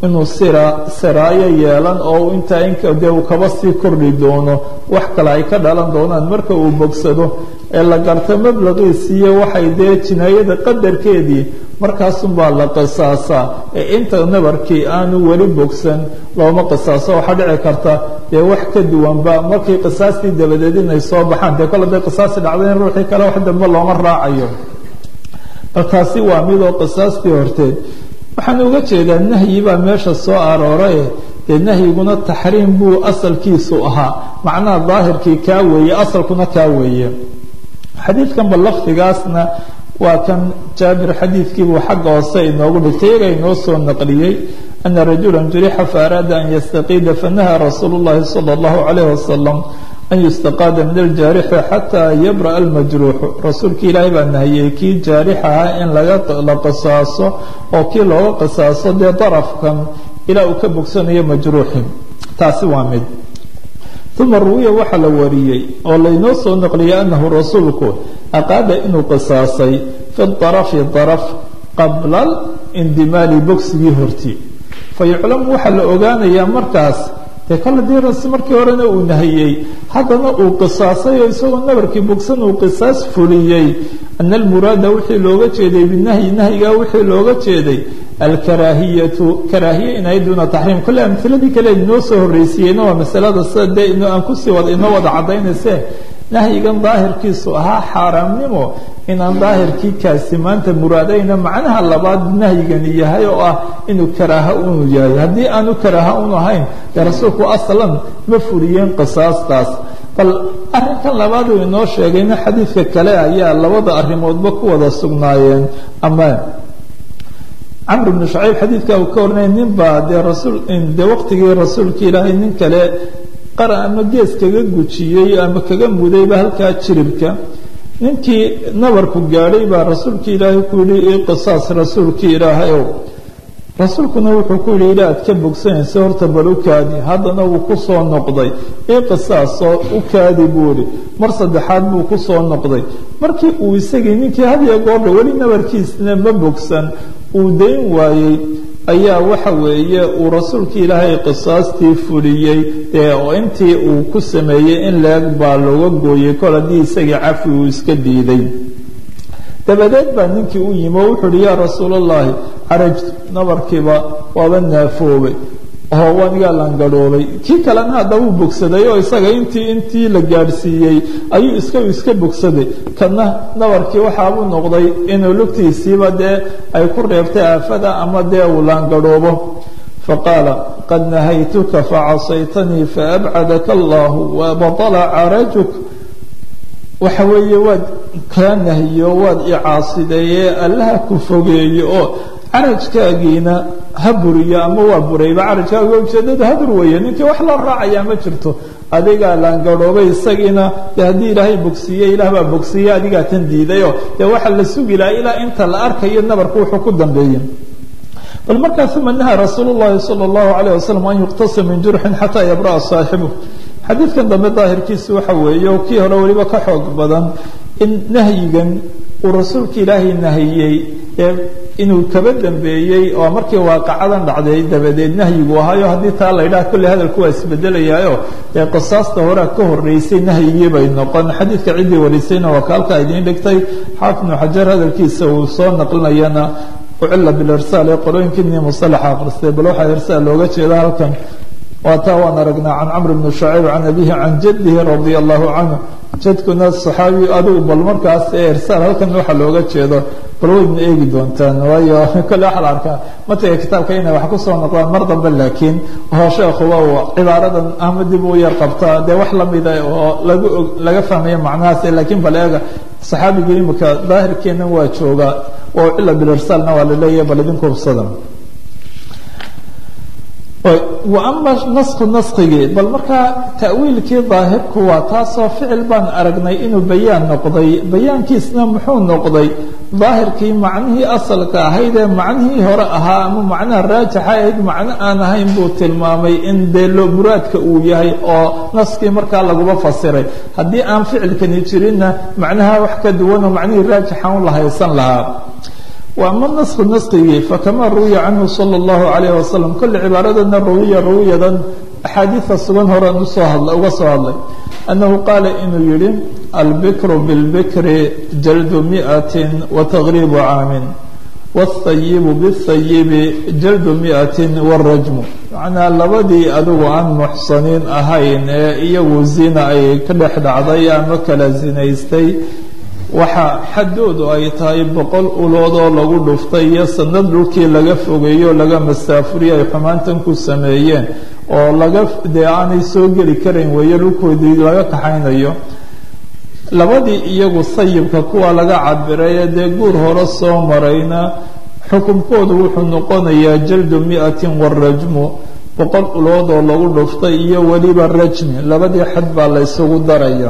inuu sira siraayo yeelan oo intaa in dee uu kaba sii kordhi doono wax kale ay ka dhalan doonaan marka uu bogsado ee la garto mablaqiisiiyo waxay dee jinaayada qadarkeedii markaasunbaa la qisaasaa ee inta nabarkii aanu weli bogsan looma qisaaso waxaa dhici karta dee wax ka duwanba markii qisaastii dabadeed inay soo baxaan dee kole day qisaasi dhacday in ruuxii kale wax dambe looma raacayo bal taasi waa midoo qisaastii horteed waxaan uga jeedaa nahyi baa meesha soo arooraye dee nahyiguna taxriim buu asalkiisu ahaa macnaha daahirkii kaa weeye asalkuna kaa weeye xadiidkan ba lafdigaasna waa kan jaabir xadiidkiibuu xagga hoose inoogu dhigtay iyaga inoo soo naqliyey ana rajula jurixa faaraada an yastaqiida fanahaa rasuulu llahi sala allahu calayh wasalam an yustaqaada min aljaarixi xataa yabra'a almajruuxu rasuulkii ilaahay baa nahiyey kii jaarix ahaa in lagala qisaaso oo kii looga qisaaso dee darafkan ilaa uu ka bogsanayo majruuxi taasi waa mid uma ruwiya waxaa la wariyey oo laynoo soo naqliyay anahu rasuulku aqaada inuu qisaasay fi darafi daraf qabla indimaali bogsigii hortii fayuclamu waxaa la ogaanayaa markaas dee kale dii ras markii horena uu nahiyey haddana uu qisaasay oo isagoo nabarkii bogsan uu qisaas fuliyey ana almuraada wixii looga jeeday binahyi nahyigaa wixii looga jeeday alkaraahiyatu karaahiye inay duuna taxriim kolle amhiladii kale inoo soo horreysiiyeyna waa masalada sida dee in aan kusii wada inoo wada caddaynayse nahyigan daahirkiisu ahaa xaaraamnimo inaan daahirkii kaasi maanta muraadayna macnaha labaad nahyigani yahay oo ah inuu karaaha unu yahay haddii aanu karaaha unu ahayn dee rasuulku aslan ma fuliyeen qisaastaas bal arrinkan labaad uu inoo sheegayna xadiidka kale ayaa labada arrimoodba ku wada sugnaayeen ama camr bnu shacayb xadiidka uu ka warinaya nin baa dee rasuul dee waqtigii rasuulka ilaahay nin kale qara ama gees kaga gujiyey ama kaga mudayba halkaa jiribka ninkii nabarku gaadhay baa rasuulka ilaahay ku yihi i qisaas rasuulkii ilaahayow rasuulkuna wuxuu ku yihi ilaa aad ka bogsanaysa horta bal u kaadi haddana wuu ku soo noqday i qisaasoo u kaadi buu ihi mar saddexaad buu ku soo noqday markii uu isagii ninkii hadiyo goordha weli nabarkiisna ma bogsan uu dayn waayey ayaa waxa weeye uu rasuulka ilaahay qisaastii fuliyey dee oo intii uu ku sameeyey in leeg baa looga gooyey kol haddii isagii cafi uu iska diiday dabadeed baa ninkii u yimi oo wuxuu uhi yaa rasuulallaahi carajtu nabarkiiba waaba naafoobay oo wanigaa langadhoobay kii kalena hadda wuu bogsaday oo isaga intii intii la gaadhsiiyey ayuu iska iska bogsaday kana nabarkii waxaabuu noqday inuu lugtiisiiba dee ay ku reebtay aafada ama dee uu laangadhoobo faqaala qad nahaytuka facasaytanii faabcadaka allahu wabatala carajuk waxa weeye waad kaa nahiyo waad icaasideeye allaha ku fogeeyo oo carajkaagiina ha buriyo ama waa burayba carajkaaga ujeedada hadur weeye ninkii wax la raacayaa ma jirto adigaa laangadhoobay isagiina de haddii ilaahay bogsiiye ilaah baa bogsiiye adigaa tan diidayoo dee waxaa la sugi lahaa ilaa inta la arkayo nabarku wuxuu ku dambeeyey bal markaa uma nahaa rasuul llahi salى اllahu alayh wasalam an yuqtasa min jurxin xataa yabra'a saaxibu xadiidkan dambe daahirkiisu waxa weeye oo kii hore weliba ka xoog badan in nahyigan uu rasuulka ilaahay nahiyey ee inuu kaba dambeeyey oo markii waaqacadan dhacday dabadeed nahyigu ahaayo haddii taa la ydhaha kolley hadalku waa isbedelayaayo dee qisaasta horea ka horreysay nahyigii bay noqon xadiidka ciddii warisayna waa kaalka idiin dhigtay xaafid ibnu xajar hadalkiisa uu soo naqlinayana ucila bilirsaal ee qolooyinkiinii musalaxa akhristay bal waxaa irsaal looga jeeda halkan waa taa waan aragnaa can camr bni shacayb can abihi can jaddihi radia allahu canhu jadkuna saxaabi adigu bal markaas ee irsaal halkan waxa looga jeedo bal waydna eegi doontaan waayo kolle waxaa la arkaa matiga kitaabka inay wax kusoo noqdaan mar dambe laakiin oo sheekhuba uu cibaaradan ama dib u yar qabtaa dee wax lamida oo lagu og laga fahmayo macnahaas laakiin bal eega saxaabigii imika daahirkeennan waa joogaa oo cila bilirsaalna waa la leeyahay bal idinku hubsada wa ama nasku naskigii bal markaa ta'wiilkii daahirku waa taasoo ficil baan aragnay inuu bayaan noqday bayaankiisna muxuu noqday daahirkii macnihii asalka ahayd ee macnihii hore ahaa ama macnaha raajixa ahayd macno aan ahayn buu tilmaamay in dee loo muraadka uu yahay oo naskii markaa laguba fasiray haddii aan ficilkani jirinna macnaha wax ka duwanoo macnihii raajixa un la haysan lahaa وأما النسخ نسخigii فكما ruوya canه صلى الله عليه وسلم kole cibaaradana rawiya rawiyadan أxaadiiثa sugan horan usoo hadla uga soo hadlay أنه qaala inuu yihi البكر بالبكر جلد مئة وتغريب عاam والثayiب بالثayiب جلد مئة والرجم macnaa labadii adigu aan muxsaniin ahayn ee iyagu zina ay ka dhex dhacday ama kala zinaystay waxa xaddoodu ay tahay boqol uloodoo lagu dhuftay iyo sanad dhulkii laga fogeeyo laga masaafuriyo ay xumaantan ku sameeyeen oo laga dee aanay soo geli karayn weeye dhulkoodii laga kaxaynayo labadii iyagu sayibka kuwa laga cabiray ee dee guur hore soo marayna xukunkoodu wuxuu noqonayaa jaldu mi'atin warajmu boqol ulood oo lagu dhuftay iyo weliba rajmi labadii xad baa la ysugu daraya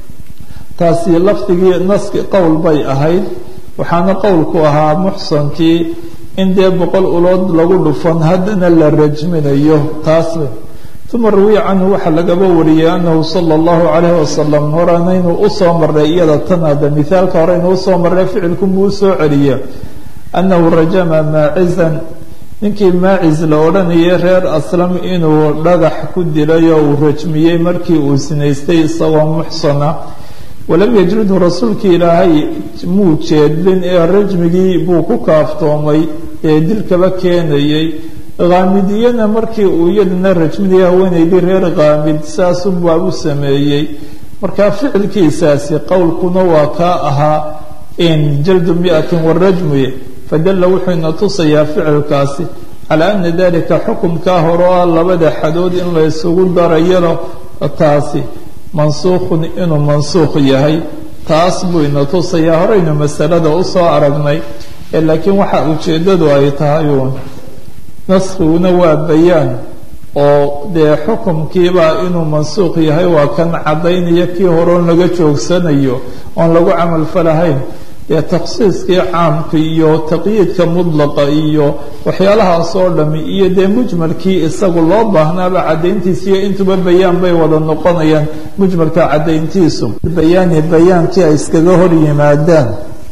taasi lafdigii naski qowl bay ahayd waxaana qowlku ahaa muxsankii in dee boqol ulood lagu dhufan haddana la rajminayo taas uma rawiya canhu waxaa lagaba wariyey anahu sala allahu calayhi wasalam horena inuu usoo maray iyada tan hadda mithaalka hore inuu usoo maray ficilkunbuu usoo celiye annahu rajama maacizan ninkii maaciz la odhanayay reer aslam inuu dhagax ku dilay oo uu rajmiyey markii uu sinaystay isagoo muxsana walam yajridhu rasuulkii ilaahay muu jeedlin ee rajmigii buu ku kaaftoomay ee dilkaba keenayay khaamidiyana markii uu iyadana rajminaya haweenaydii reer khaamid saasunbaa u sameeyey marka ficilkiisaasi qowlkuna waa kaa ahaa in jaldu miatin warajmi fadalla wuxuu ina tusayaa ficilkaasi calaa ana dalika xukumkaa hore oo ah labada xadood in la ysugu darayano taasi mansuukhun inuu mansuukh yahay taas buu ina tusayaa horeynu masalada usoo aragnay ee laakiin waxa ujeeddadu ay tahay uun naskiguna waa bayaan oo dee xukumkiibaa inuu mansuuq yahay waa kan caddaynaya kii horeon laga joogsanayo oon lagu camalfalahayn dee takhsiiskii caamka iyo taqyiidka mudlaqa iyo waxyaalahaas oo dhami iyo dee mujmalkii isagu loo baahnaaba caddayntiisa iyo intuba bayaan bay wada noqonayaan mujmalka caddayntiisu bayaani bayaankii ay iskaga hor yimaadaan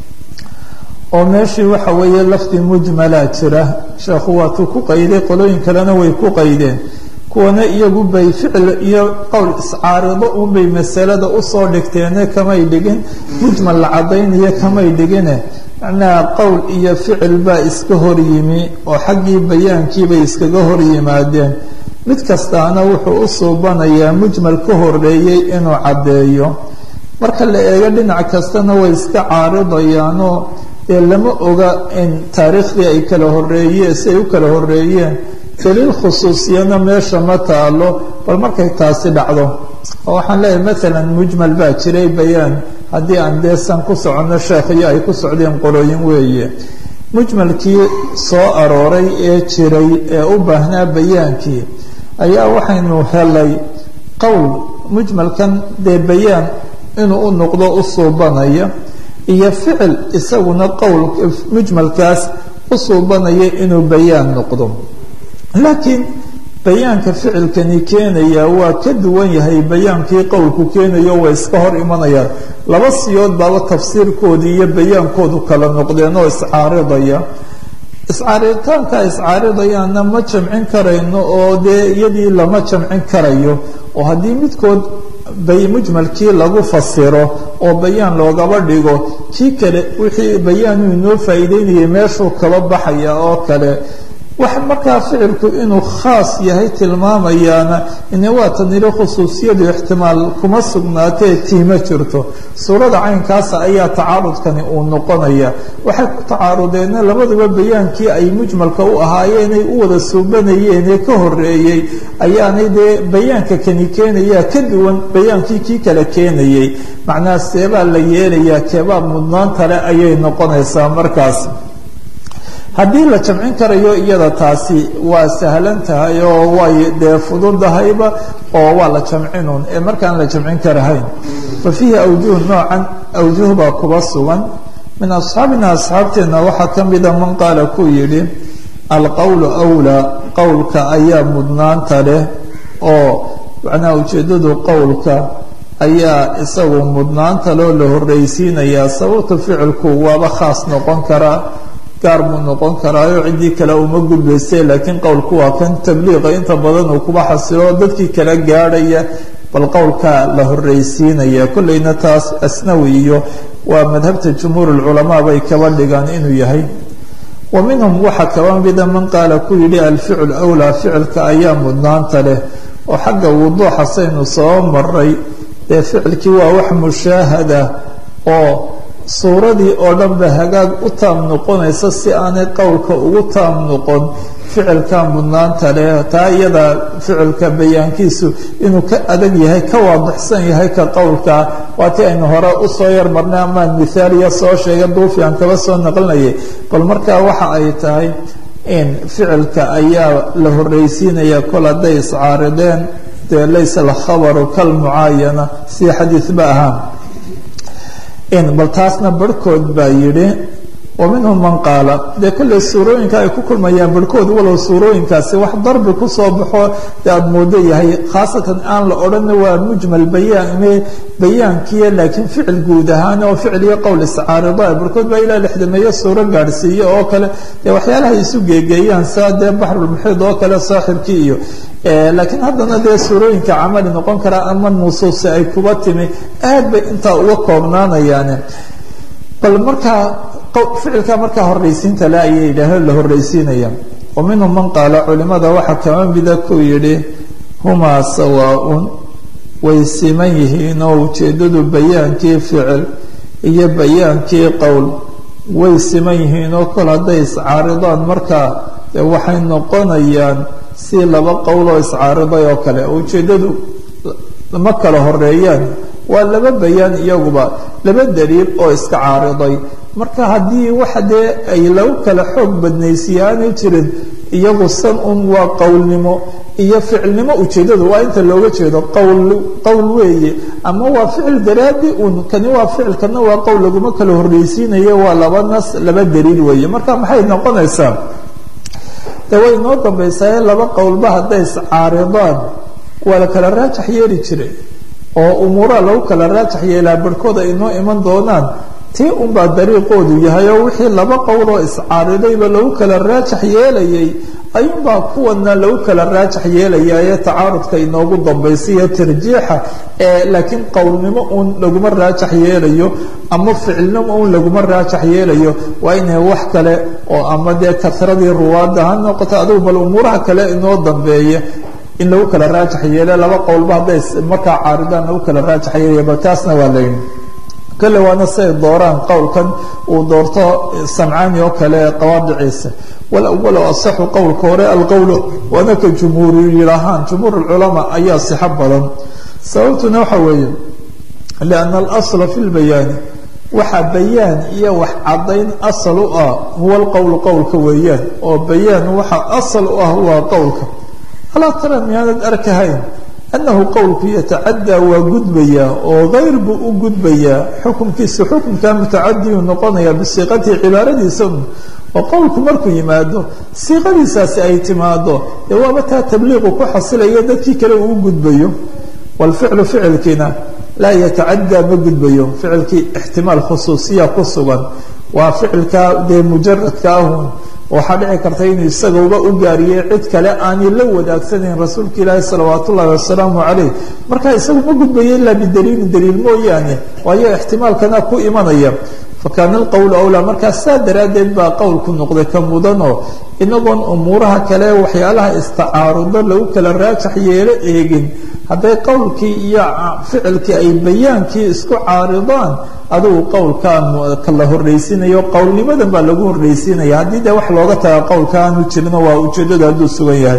oo meeshii waxa weeye lafdi mujmalaa jira sheekhu waatuu ku qayday qolooyin kalena way ku qaydeen kuwana iyagu bay ficil iyo qowl iscaarido unbay masalada usoo dhigteene kamay dhigin mujmal la caddaynayo kamay dhigine macnaha qowl iyo ficil baa iska hor yimi oo xaggii bayaankiibay iskaga hor yimaadeen mid kastaana wuxuu u suubanayaa mujmal ka horeeyey inuu caddeeyo marka la eego dhinac kastana way iska caaridayaanoo dee lama oga in taariikhdii ay kala horeeyeen si ay u kala horeeyeen daliil khusuusiyana meesha ma taalo bal markay taasi dhacdo oo waxaan leeyahay maalan mujmal baa jiray bayaan haddii aan deesan ku soconno sheekhiyo ay ku socdeen qolooyin weeye mujmalkii soo arooray ee jiray ee u baahnaa bayaankii ayaa waxaynu helay qowl mujmalkan dee bayaan inuu u noqdo u suubanaya iyo ficil isaguna qowl mujmalkaas u suubanaya inuu bayaan noqdo laakiin bayaanka ficilkani keenaya waa ka duwan yahay bayaankii qowlku keenayo way iska hor imanayaan laba siyood baaba tafsiirkoodii iyo bayaankoodu kala noqdeen oo iscaaridaya iscaaritaanka iscaaridayaanna ma jamcin karayno oo dee iyadii lama jamcin karayo oo haddii midkood bay mujmalkii lagu fasiro oo bayaan loogaba dhigo kii kale wixii bayaanuu inoo faa'iideynayay meeshuu kaba baxaya oo kale wax markaa ficilku inuu khaas yahay tilmaamayaana ine waa taniro khusuusiyadu ixtimaal kuma sugnaatee tiima jirto suurada caynkaasa ayaa tacaarudkani uu noqonaya waxay ku tacaarudeenna labaduba bayaankii ay mujmalka u ahaayeenay u wada suubanayeen ee ka horeeyey ayaanay dee bayaanka kani keenayaa ka duwan bayaankii kii kale keenayay macnaha seebaa la yeelayaa keebaa mudnaan kale ayay noqonaysaa markaas haddii la jamcin karayo iyada taasi waa sahlan tahay oo way dee fududahayba oo waa la jamcinun ee markaan la jamcin karahayn fa fiihi awjuh noocan awjuh baa kuba sugan min asxaabina asxaabteenna waxaa ka mida man qaala kuu yidhi alqowlu wlaa qowlka ayaa mudnaanta leh oo macnaha ujeeddadu qowlka ayaa isagu mudnaanta loo la horreysiinayaa sababta ficilku waaba khaas noqon karaa gaar buu noqon karaayo ciddii kale uma gudbaysay laakiin qowlku waa kan tabliiqa inta badan uu kuba xasilo dadkii kala gaadhaya bal qowlkaa la horreysiinaya kolleyna taas asnawi iyo waa madhabta jumhuur lculamaa bay kaba dhigaan inuu yahay wa minhum waxaa kaba mida man qaala ku yidhi alficl wlaa ficilka ayaa mudnaanta leh oo xagga wuduuxa saynu soo maray dee ficilkii waa wax mushaahada oo suuradii oo dhan ba hagaag u taam noqonaysa si aanay qowlka ugu taam noqon ficilka mudnaanta leh taa iyada ficilka bayaankiisu inuu ka adag yahay ka waadixsan yahay ka qowlka waatii aynu hore usoo yar marnay amaan mithaaliya soo sheegay duufi aan kaba soo naqlinayay bal markaa waxa ay tahay in ficilka ayaa la horreysiinaya kol hadday iscaarideen dee laysa alkhabaru kalmucaayana si xadiidba ahaa bal taasna barhkood baa yidhi wa minhum man qaala dee kolley suurooyinka ay ku kulmayaan barhkood walow suurooyinkaasi wax darbi kusoo baxo dee aada moodo yahay khaasatan aan la odhana waa mujmal bayaan bayaankiya laakiin ficil guud ahaan oo ficil iyo qowl iscaarida barhkood baa ilaa lixdameeyo suuro gaadhsiiye oo kale dee waxyaalaha isu geegeeyaan saa dee baxrulmuxiid oo kale saaxibkii iyo laakiin haddana dee suurooyinka camali noqon karaa ama nusuusi ay kuba timi aad bay intaa uga koobnaanayaane bal markaa ficilka markaa horreysiinta le ayay yidhaaheen la horreysiinaya wa minhum man qaala culimada waxaa kama mida ku yidhi humaa sawaa-un way siman yihiin oo ujeeddadu bayaankii ficil iyo bayaankii qowl way siman yihiin oo kol hadday iscaaridaan markaa waxay noqonayaan si laba qowloo iscaariday oo kale ujeeddadu ma kala horeeyaan waa laba bayaan iyaguba laba daliil oo iska caariday marka haddii waxa dee ay lagu kala xoog badnaysiye aanay jirin iyagu san un waa qowlnimo iyo ficilnimo ujeeddadu waa inta looga jeedo qowl qowl weeye ama waa ficil daraadi un kani waa ficil kana waa qowl laguma kala horreysiinayo waa laba nas laba daliil weeye marka maxay noqonaysaa de way noo dambaysaye laba qowlba hadday iscaaridaan waa la kala raajax yeeli jiray oo umuuraha lagu kala raajax yeelaa barhkood ay noo iman doonaan tii unbaa dariiqoodu yahay oo wixii laba qowloo iscaaridayba lagu kala raajax yeelayay ayuunbaa kuwana lagu kala raajax yeelayaye tacaarudka inoogu dambaysiiyo tarjiixa ee laakiin qowlnimo uun laguma raajax yeelayo ama ficilnimo uun laguma raajax yeelayo waa inay wax kale oo ama dee karadii ruwaadda ha noqoto adigu bal umuuraha kale inoo dambeeya in lagu kala raajax yeele laba qowlba hadday markaa caaridaan lagu kala raajax yeelaya bal taasna waa layihi kale waana siay dooraan qowlkan uu doorto samcaani oo kale qawaadiciisa walawalu asaxu qowlka hore alqowlu waana ka jumhuuru yidhaahaan jumhuur lculamaa ayaa sixo badan sababtuna waxa weeye lianna alasla fi lbayaani waxa bayaan iyo wax caddayn asal u ah huwa alqowlu qowlka weeyaan oo bayaan waxa asal u ah waa qowlka alaa tara miyaanad arkahayn annahu qowlku yatacadaa waa gudbayaa oo kayr buu u gudbayaa xukunkiisa xukunkaa mutacadiyuu noqonayaa bisiiqatihi cibaaradiisa oo qowlku markuu yimaado siiqadiisaasi ay timaado dee waaba taa tabliiqu ku xasilayo dadkii kale uu u gudbayo waalficlu ficilkiina laa yatacadaa ma gudbayo ficilkii ixtimaal khusuusiya ku sugan waa ficilkaa dee mujaradka ahun waxaa dhici karta inuu isagauba u gaariyey cid kale aanay la wadaagsaneyn rasuulka ilaahi salawaat ullahi wasalaamu calayh marka isagu ma gudbayo ilaa bidaliilin daliil mooyaane waayo ixtimaalkana ku imanaya fakaana alqowlu awlaa markaa saa daraaddeed baa qowlku noqday ka mudanoo inagoon umuuraha kale waxyaalaha istacaarudo lagu kala raajax yeelo eegin hadday qowlkii iyo ficilkii ay bayaankii isku caaridaan adigu qowlkaan la horreysiinayo qowlnimadan baa lagu horreysiinaya haddii dee wax looga taga qowlka aanu jirino waa ujeeddada hadduu sugan yahay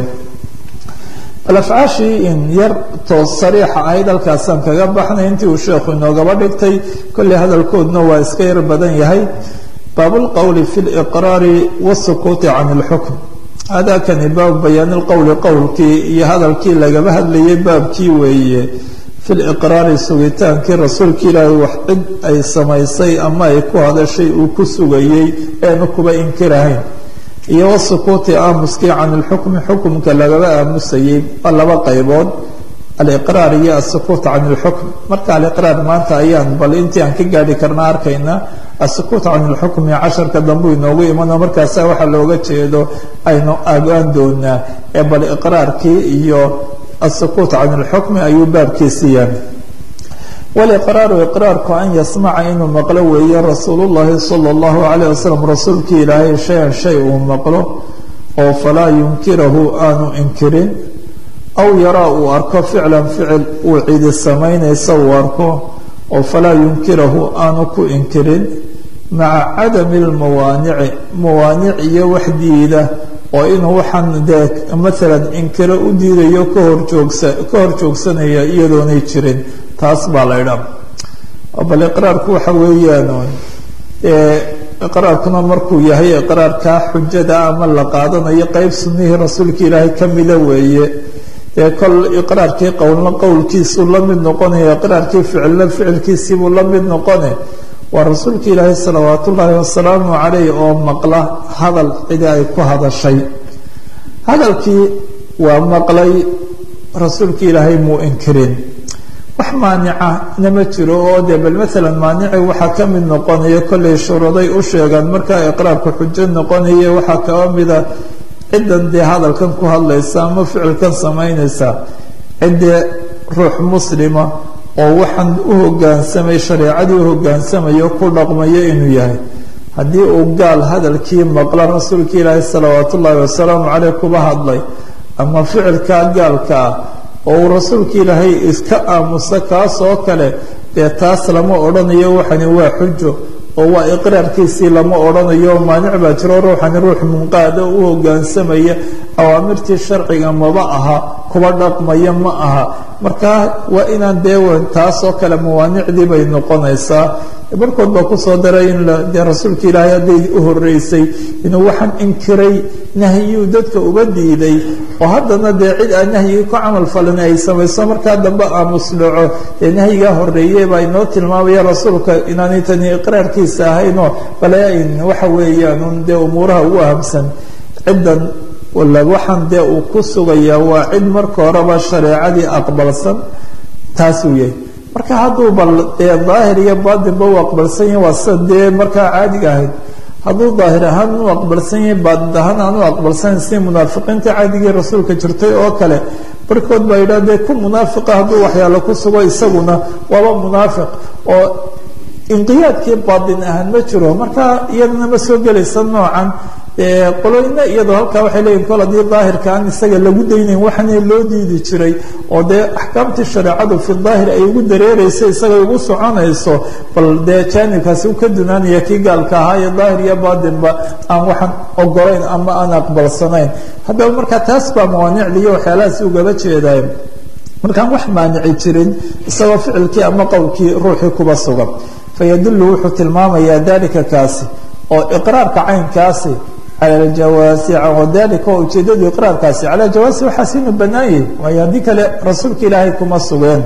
bal afcaashii in yar toos sariixa ahayd halkaasaan kaga baxnay intii uu sheekhu inoogaba dhigtay kolley hadalkoodna waa iska yar badan yahay baabulqowli fi liqraari wasukuuti can ilxukm hadakani baab bayaani lqowli qowlkii iyo hadalkii lagaba hadlayay baabkii weeye fi liqraari sugitaankii rasuulka ilaahay wax cid ay samaysay ama ay ku hadashay uu ku sugayey eenu kuba inkirahayn iyo wasukuuti aamuskii can ilxukmi xukumka lagaba aamusayey waa laba qaybood aliqraar iyo asukuut can اlxukm marka aliqraar maanta ayaan bal intii aan ka gaadhi karna arkayna asukuut can اlxukmi casharka dambu inoogu imano markaasa waxa looga jeedo aynu agaan doonaa ee bal iqraarkii iyo asukuut can اlxukmi ayuu baabkiisiiyaan waliqraaru iqraarku an yasmaca inuu maqlo weeye rasuul llahi salى اllahu alayh wasalam rasuulkii ilaahay shay-an shay uu maqlo oo falaa yunkirahu aanu inkirin aw yaraa uu arko ficlan ficil uu cidi samaynaysa uu arko oo falaa yunkirahu aanu ku inkirin maca cadami lmawaanici mawaanic iyo wax diida oo inuu waxaan dee maalan inkiro u diidayo kahorjoogsa ka hor joogsanaya iyadoonay jirin taas baa la ydhaa bal iqraarku waxa weeyaan iqraarkuna markuu yahay iqraarkaa xujada ama la qaadanayo qeyb sunnihii rasuulka ilaahay ka mida weeye dee kol iqraarkii qowlna qowlkiisuu la mid noqonaya iqraarkii ficilna ficilkiisiibuu la mid noqone waa rasuulka ilaahay salawaat ullaahi wasalaamu calayh oo maqla hadal cidi ay ku hadashay hadalkii waa maqlay rasuulka ilaahay muu inkirin wax maanica nama jiro oo dee bal maalan maanici waxaa ka mid noqonaya kollay shuruuday u sheegaan markaa iqraarku xujo noqonaya waxaa kaba mida ciddan dee hadalkan ku hadlaysa ama ficilkan samaynaysa ciddee ruux muslima oo waxaan u hoggaansamay shareecadii u hogaansamayo ku dhaqmayo inuu yahay haddii uu gaal hadalkii maqla rasuulka ilaahi salawaat ullaahi wasalaamu caleyh kuba hadlay ama ficilkaa gaalka ah oo uu rasuulka ilaahay iska aamusa kaas oo kale dee taas lama odhanayo waxani waa xujo oo waa iqraarkiisii lama odhanayo maanic baa jiro ruuxani ruux munqaada u hogaansamaya awaamirtii sharciga maba aha kuba dhaqmaya ma aha marka waa inaan dee taasoo kale mawaanicdii bay noqonaysaa barkood baa kusoo daray in dee rasuulka ilaahay hadday u horeysay inuu waxaan inkiray nahyiyuu dadka uga diiday oo haddana dee cid aan nahyigii ku camal falin ay samayso markaa dambe aamusdhaco dee nahyigaa horeeye baa inoo tilmaamaya rasuulka inaanay tani iqraarkiisa ahaynoo bale waxa weeyaan dee umuuraha ugu ahamsan ciddan waxaan dee uu ku sugayaa waa cid marka horeba shareecadii aqbalsan taasuu yahay marka hadduu bal dee daahir iyo baatinba u aqbalsan yahi waa sida dee markaa caadiga ahayd hadduu daahir ahaan u aqbalsan yahay baatin ahaan aan u aqbalsanayn si munaafiqiinta caadigii rasuulka jirtay oo kale barkood baa yidhah dee ku munaafiqa hadduu waxyaalo ku sugo isaguna waaba munaafiq oo inqiyaadkii baatin ahaan ma jiro marka iyadana ma soo gelaysa noocan qoloyna iyadoo halkaa waxay leeyihin kol haddii daahirka aan isaga lagu daynayn waxaana loo diidi jiray oo dee axkaamtii shareecadu fi daahir ay ugu dareereyso isaga ugu soconayso bal dee jaanibkaasi u ka dunaanaya kii gaalka ahaa iyo daahir iyo baatinba aan waxaan ogolayn ama aan aqbalsanayn haddaba marka taas baa mawaanicda iyo waxyaalahaasi ugaba jeedaay markaan wax maanici jirin isagoo ficilkii ama qowlkii ruuxii kuba sugan fayadullu wuxuu tilmaamayaa dalika kaasi oo iqraarka caynkaasi cala aljawaasi wadalika oo ujeedadu iqraarkaasi cala aljawaasi waxaas inuu bannaan yahay waayo haddii kale rasuulka ilaahay kuma sugeen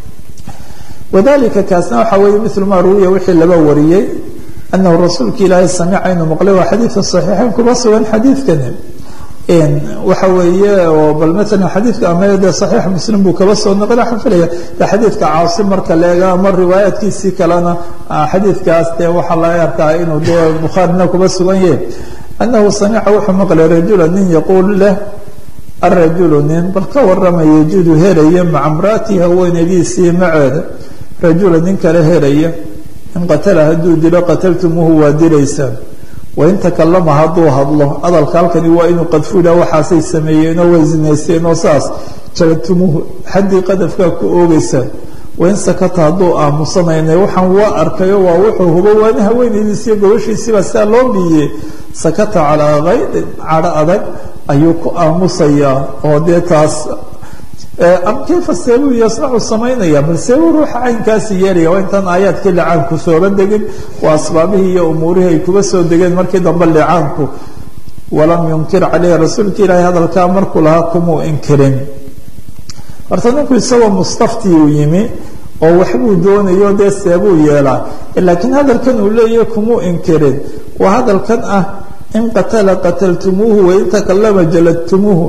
wadalika kaasna waxaa weeye milu maa ruwiya wixii laba wariyey anahu rasuulka ilaahay samica inuu maqlay waa xadiidka saxiixeyn kuma sugan xadiidkani waxa weeye oo bal maalan xadiidka ama dee saxiix muslim buu kaba soo noqon waxaan filaya de xadiidka caasim marka leega ama riwaayaadkiisii kalena xadiidkaas dee waxaa laga arkaa inuu dee bukhaarina kuba sugan yahay anahu samica wuxuu maqlay rajula nin yaquul leh arajulu nin bal ka warama yajudu helaya maca mraati haweenadiisii maceeda rajula nin kale helaya in qatala hadduu dilo qataltumuuhu waa dilaysaan wain takalama hadduu hadlo hadalka halkani waa inuu qadfuda waxaasay sameeyeenoo way zinaysteen oo saas jalatumuuhu xaddii qadafkaa ku oogeysaan wain sakata hadduu aamusanayna waxaan waa arkayo waa wuxuu hubo waana haweenaydiisiyo gobashiisiibaa sidaa loo biiyey sakata calaa kaydin cadho adag ayuu ku aamusayaa oo dee taas kayfa seebuu yasnacu samaynaya bal seebuu ruuxa caynkaasi yeelaya waa intaan aayaadkii licaanku sooba degin waa asbaabihii iyo umuurihii ay kuba soo degeen markii dambe licaanku walam yunkir caleyhi rasuulka ilaahay hadalkaa markuu lahaa kumuu inkirin horta ninku isagoo mustafti uu yimi oo waxbuu doonayo dee seebuu yeelaa laakiin hadalkan uu leeyahay kumuu inkirin waa hadalkan ah in qatala qataltumuuhu wain takalama jaladtumuuhu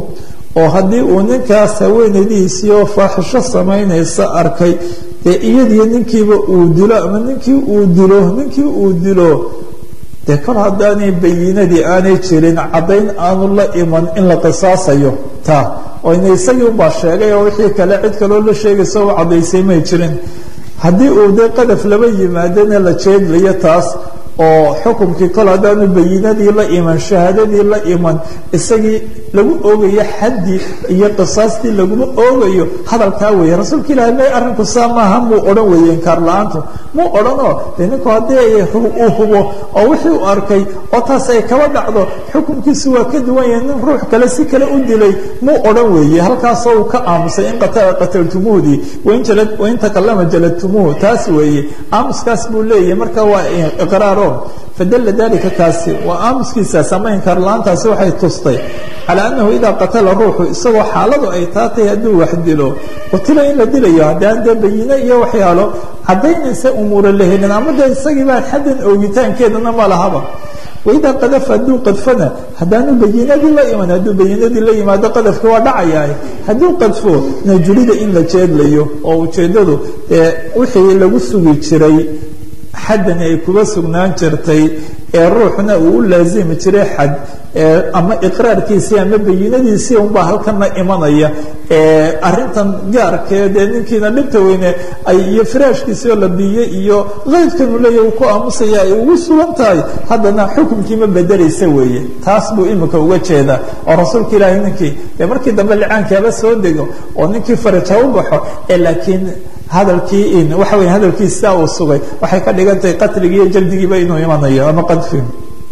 oo haddii uu ninkaas haweenaydiisii oo faaxisho samaynaysa arkay dee iyadiyo ninkiiba uu dilo ama ninkii uu dilo ninkii uu dilo dee kol haddaanay bayinadii aanay jirin caddayn aanu la iman in la qisaasayo taa oo ina isagii unbaa sheegay oo wixii kale cid kaloo la sheegaysa u caddaysay may jirin haddii uu dee qadaf laba yimaadana la jeedlayo taas oo xukumkii kol haddaanu bayinadii la iman shahaadadii la iman isagii lagu oogayo xaddii iyo qisaastii laguma oogayo hadalkaa weeye rasuulka ilahi may arrinku saa maaha muu odhan weeye inkaar la-aantu muu odhanoo dee ninku haddii uu hubo oo wixii u arkay oo taas ay kaba dhacdo xukumkiisu waa ka duwan yahay nin ruux kale si kale u dilay muu odhan weeye halkaasoo uu ka aamusay in qatala qataltumuudii wain takalama jaladtumuuhu taas weeye aamuskaas buu leeyahay marka waa iqraaro fadala dalika kaasi waa aamuskiisaas ama inkaar la-aantaasi waxay tustay calaa annahu idaa qatala ruuxu isagoo xaaladu ay taatay hadduu wax dilo qutila in la dilayo haddaan dee bayine iyo waxyaalo caddaynaysa umuura la helin ama dee isagii baan xaddan oogitaankeedana ma lahaba waidaa qadafa hadduu qadfana haddaanu bayinadii la iman hadduu bayinadii la yimaado qadafki waa dhacayaa hadduu qadfo najulida in la jeedlayo oo ujeeddadu ee wixii lagu sugi jiray xaddani ay kuba sugnaan jirtay ee ruuxna uu u laazimi jiray xad ama iqraarkiisii ama bayinadiisii unbaa halkana imanaya arintan gaarkee dee ninkiina dhibta weyne ay iyo firaashkiisii oo la biiyey iyo qaydkan uu leeya uu ku aamusaya ay ugu sugan tahay haddana xukunkiima bedelaysa weeye taas buu imika uga jeedaa oo rasuulka ilaahay ninkii dee markii dambe licaankaaba soo dego oo ninkii faraj ha u baxo ee laakiin hadalkii waxa wey hadalkiisa uu sugay waxay ka dhigan tahay qatligii iyo jaldigiiba inuu imanayo ama qadfi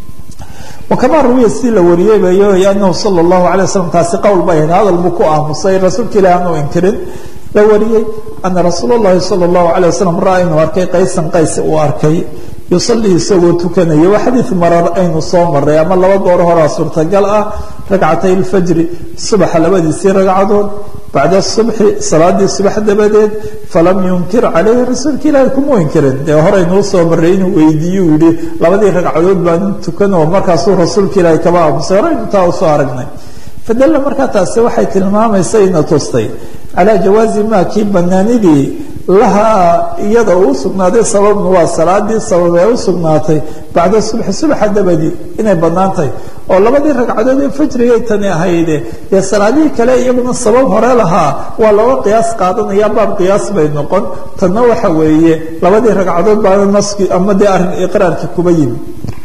wakamaa ruwiya si la wariyey bayo anahu sala allahu alay waslam taasi qowl bay ahayd hadal buu ku aamusay rasuulka ilahi aanu inkirin la wariyey ana rasuul اllahi salى اllahu alيه wasalam ra inuu arkay qaysan qays uu arkay yusalii isagoo tukanaya waa xadiid marar aynu soo maray ama laba goor horaa suurtagal ah ragcatay اlfajri subaxa labadiisii ragcadood bacda subxi salaadii subax dabadeed falam yunkir calayhi rasuulka ilaahi kuma inkirin dee horeynuu soo maray inuu weydiiye uu yihi labadii ragcadood baan tukan oo markaasuu rasuulka ilaahi kaba aamusay horeynu taa usoo aragnay fadalla markaa taasi waxay tilmaamaysa ina tustay calaa jawaazi maa kii banaanidii lahaa iyada uu sugnaaday sababnu waa salaadii sabab ee u sugnaatay bacda subxi subaxa dabadii inay bannaan tahay oo labadii ragcadood ee fajrigay tani ahayde dee salaadihii kale iyaguna sabab hore lahaa waa looga qiyaas qaadanaya baab qiyaas bay noqon tanna waxa weeye labadii ragcadood baana naski ama dee arrin iqraarkii kuba yimi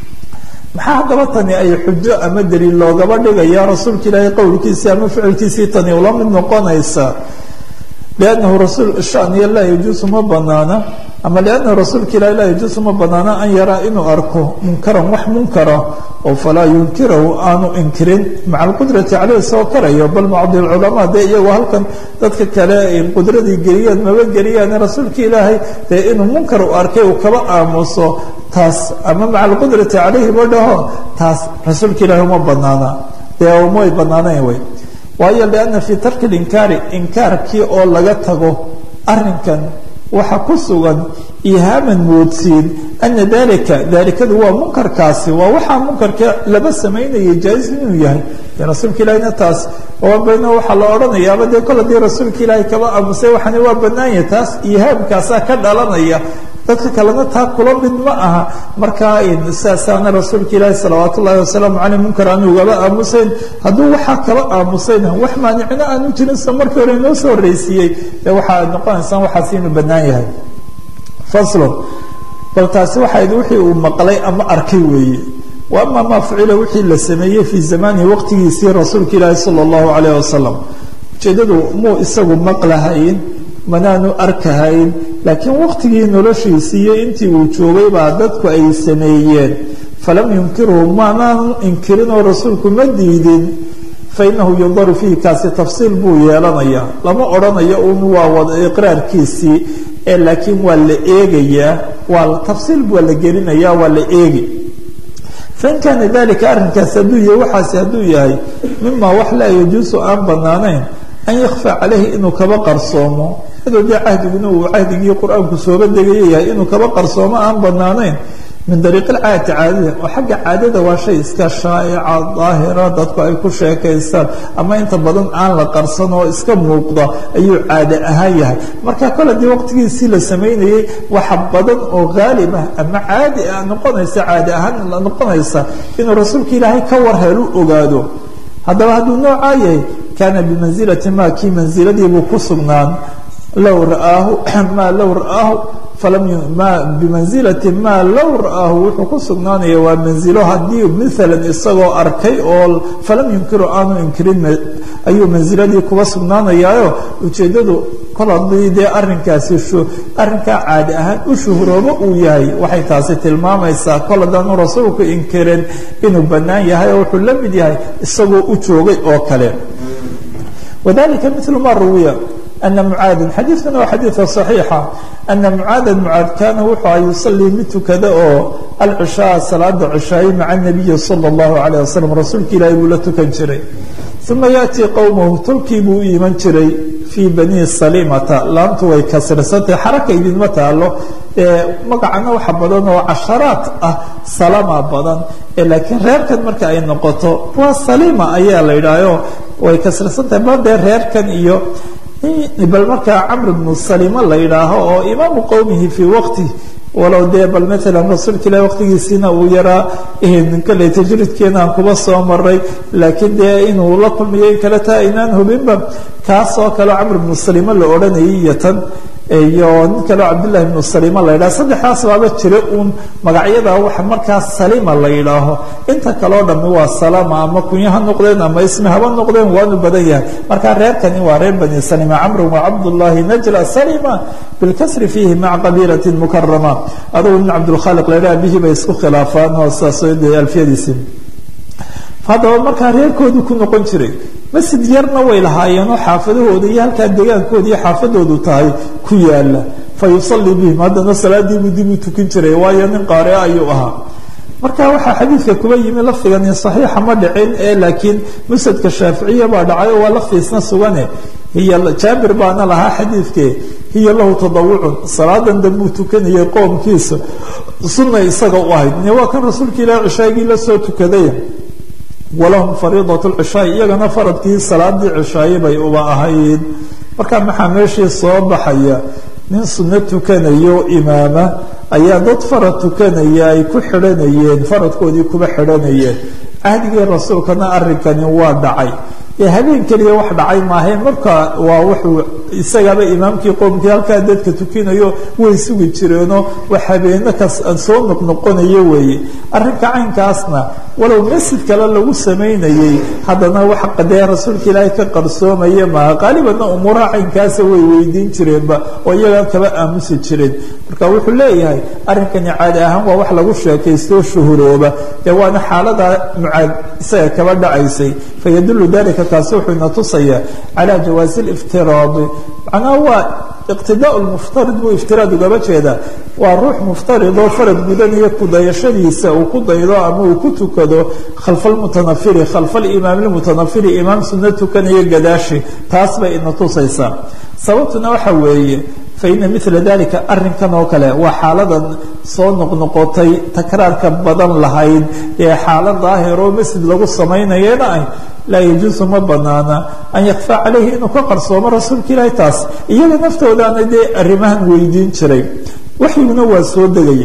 maxaa haddaba tani ay xujo ama daliil loogaba dhigaya rasuulka ilaahay qowlkiisii ama ficilkiisii tani ula mid noqonaysa liannahu rasuul shaniya laa yajuusu ma banaana ama liannahu rasuulka ilahi laa yajuusu ma banaana an yaraa inuu arko munkaran wax munkara oo falaa yunkirahu aanu inkirin maca alqudrati caleyh isagoo karayo bal bacdi alculamaa dee iyagoo halkan dadka kale ay qudradii geliyaan maba geliyaan rasuulka ilaahay dee inuu munkar u arkay uu kaba aamuso taas ama maca alqudrati caleyhi ba dhaho taas rasuulka ilaahi uma banaana dee umay banaanayn wey waayo lianna fii tarki linkaari inkaarkii oo laga tago arrinkan waxaa ku sugan ihaaman moodsiin ana dalika dalikadu waa munkarkaasi waa waxaa munkarka laba samaynaya jaa-is inuu yahay dee rasuulka ilaahina taas bayna waxaa la odhanayaaba dee kol hadii rasuulka ilaahay kaba aamusay waxani waa banaanya taas ihaamkaasaa ka dhalanaya dadka kalena taa kula mid ma aha markaa saasaana rasuulka ilaahi salawaat ullahi wasalaamu caleyh munkar aan ugaba aamusayn hadduu waxaa kaba aamusayna wax maanicno aanu jirin sa markii hore inoo soo horreysiiyey dee waxaa noqonaysaa waxaas inuu bannaan yahay faslon bal taasi waxayd wixii uu maqlay ama arkay weeye wa ama maa fucila wixii la sameeyey fii zamanihi waqtigiisii rasuulka ilaahi sala allahu calayh wasalam ujeedadu muu isagu maqlahayn manaanu arkahayn laakiin waqtigii noloshiisii iyo intii uu joogay baa dadku ay sameeyeen falam yunkirhu maanaanu inkirin oo rasuulku ma diidin fainahu yundaru fiihi kaasi tafsiil buu yeelanayaa lama odhanayo un waa wada iqraarkiisii ee laakiin waa la eegayaa waa tafsiil waa la gelinayaa waa la eegi fain kaana dalika arrinkaasi hadduu yahay waxaasi hadduu yahay mima wax laa yajuusu aan banaanayn an yakfaa caleyhi inuu kaba qarsoomo iyadoo dee cahdiguna uu cahdigii qur-aanku sooba degayo yahay inuu kaba qarsoomo aan banaanayn min dariiq alcaadati caadada oo xagga caadada waa shay iska shaa'ica daahira dadku ay ku sheekaystaan ama inta badan aan la qarsan oo iska muuqda ayuu caade ahaan yahay marka kole dii waqtigiisii la samaynayey waxa badan oo haalib ah ama caadi ah noqonaysa caade ahaan noqonaysa inuu rasuulka ilaahay ka war helu ogaado haddaba hadduu noocaa yahay kaana bimansilati ma kii mansiladiibuu ku sugnaan low ra'aahu maa low ra'aahu bimansilati maa low ra'aahu wuxuu ku sugnaanaya waa manzilo haddii maalan isagoo arkay oo falam yunkiru aanu inkirin ayuu mansiladii kuba sugnaanayaayo ujeeddadu kol haddii dee arrinkaasi arrinkaa caadi ahaan u shuhroobo uu yahay waxay taasi tilmaamaysaa kol haddaanu rasuulku inkirin inuu bannaan yahay oo wuxuu la mid yahay isagoo u joogay oo kale wadalika milu ma ruwiya أن معاada xadiiثkuna waa xadiiثa صaحيixa أنa معاada معاad kana wuxuu a yuصلii mid tukada oo alcشhاء salaada cشhaaye maعa النabiyi slى الlaهu عalيه waسلم rasuulka ilaahi buu la tukan jiray ثuma yaأتي qowmahu tolkii buu u iman jiray fii bani salimata laamtu way kasrisantahay xaraka idinma taalo magacana waxa badan oo casharaat ah salama badan laakiin reerkan marka ay noqoto waa salima ayaa la yidhaaho way kasrisantahay ba dee reerkan iyo bal markaa camr bnu salima la yidhaaho oo imaamu qowmihi fii waqti walow dee bal maalan rasuulka ilahi waqtigiisiina uu yaraa kale tajridkeena aan kuba soo maray laakiin dee inuu la kulmiyo in kale taa aynaan hubinba kaas oo kaleo camr bnu salima la odhanayay iyo tan iyo nin kaleo cabdillahi bnu salima la yidhaho saddexdaas baaba jira uun magacyada waxa markaa salima la yidhaaho inta kaleo dhammi waa salama ama kunyo ha noqdeen ama ismi haba noqdeen waanu badan yahay markaa reerkani waa reer bani salima camru wa cabdullahi najla salima bilkasri fiihi maca qabiilati mukarama adugu nin cabdulkhaaliq la yidhaha bihii bay isku khilaafaan oo saas alfiyadiisi haddaba markaa reerkoodii ku noqon jiray masjid yarna way lahaayeenoo xaafadahooda iyo halkaa degaankooda iyo xaafadoodu tahay ku yaala fa yusalii bihim haddana salaadiibuu dib u tukin jiray waayo nin qaare ayuu ahaa marka waxaa xadiidka kuba yimi lafdigani saxiixa ma dhicin ee laakiin musnadka shaaficiya baa dhacay oo waa laftiisna sugane hiy jaabir baana lahaa xadiidke hiya lahu tadawucun salaadan dambuu tukanayay qoomkiisa sunna isaga u ahayd waa kan rasuulka ilaah cishaagii la soo tukaday walahum fariidat lcishaai iyagana faradkii salaadii cishaaye bay uba ahayd marka maxaa meeshii soo baxaya nin sunno tukanayo imaama ayaa dad farad tukanaya ay ku xidhanayeen faradkoodii kuba xidhanayeen cahdigii rasuulkana arrinkani waa dhacay ee habeen keliya wax dhacay maahayn marka waa wuxuu isagaba imaamkii qoomkii halkaa dadka tukinayo way sugi jireenoo wax habeeno kas soo noqnoqonayo weeye arrinka caynkaasna walow masjid kale lagu samaynayey haddana wax qadee rasuulka ilaahay ka qarsoomaya maaha qaalibanna umuuraha caynkaasa way weydiin jireenba oo iyagaa kaba aamusi jireen marka wuxuu leeyahay arrinkani caadi ahaan waa wax lagu sheekaystoo shuhurooba dee waana xaalada mucaad isaga kaba dhacaysay fayadulu dalika kaasi wuxuu ina tusayaa calaa jawaasi liftiraadi macnaha waa iqtidaa lmuftarid buu iftiraad ugaba jeedaa waa ruux muftarid oo farad gudanaya kudayashadiisa uu ku daydo ama uu ku tukado khalfa lmutanafiri khalfa alimaam lmutanafiri imaam sunno tukanaya gadaashi taas bay ina tusaysaa sababtuna waxa weeye faina mila dalika arinkan oo kale waa xaaladan soo noqnoqotay takraarka badan lahayd ee xaalad daahir oo masjid lagu samaynayana ah laa yajuusu ma banaana an yakfaa calayhi inuu ka qarsoomo rasuulka ilaahi taas iyaga naftoodaana dee arrimahan weydiin jiray waxyiguna waa soo degaya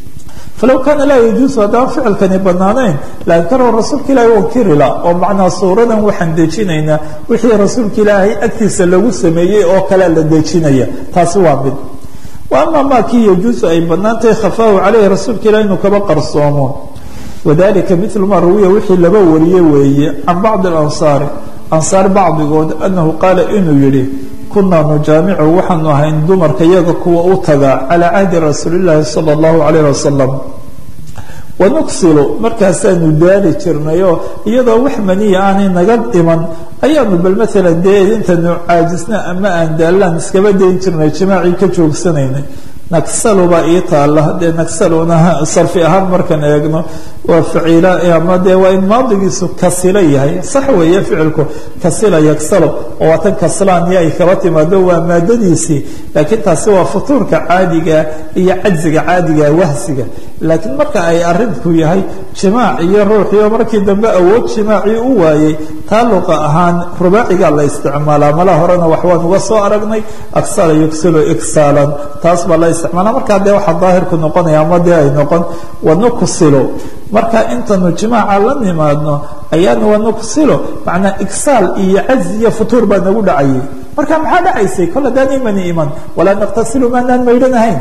falow kaana laa yajuusu haddaan ficilkani banaanayn laankarahu rasuulka ilaahi wankirila oo macnaa suuradan waxaan dejinaynaa wixii rasuulka ilaahay agtiisa lagu sameeyey oo kalea la dejinaya taasi waa mid wa ama maa kii yajuusu ay banaantahay khafaahu caleyhi rasuulka ilahi inuu kaba qarsoomo wadalika milu maa rawiya wixii laba wariye weeye can bacdi alansaari ansaar bacdigood annahu qaala inuu yidhi kunaa nujaamicu waxaanu ahayn dumarka iyaga kuwa u taga calaa cahdi rasuulilaahi sala allahu calayh wasalam wanuksilu markaasaanu daali jirnayoo iyadoo wax maniya aanay naga dhiman ayaanu bal maalan dee intanu caajisna ama aan daallaan iskaba dayn jirnay jimaacii ka joogsanaynay nagsalu baa ii taala dee nagsaluna sarfi ahaan markaan eegno waa faciila ama dee waa in maadigiisu kasilo yahay sax weeye ficilku kasila yagsalo oo waa tan kaslaaniyo ay kaba timaado waa maadadiisii laakiin taasi waa futuurka caadiga iyo cajziga caadiga wahsiga laakiin marka ay arinku yahay jimaac iyo ruuxiyo markii dambe awood jimaacii u waayey taa luqa ahaan rubaacigaa la isticmaalaa mala horena wax waan uga soo aragnay aksala yugsilo igsaalan taas baa la isticmaala markaa dee waxaa daahirku noqonaya ama dee ay noqon wanuksilo marka intanu jimaaca la nimaadno ayaanu wanuksilo macnaa igsaal iyo cajzi iyo futuur baa nagu dhacayay marka maxaa dhacaysay kol haddaan imani iman walaa naktasilu maanaan maydhanahayn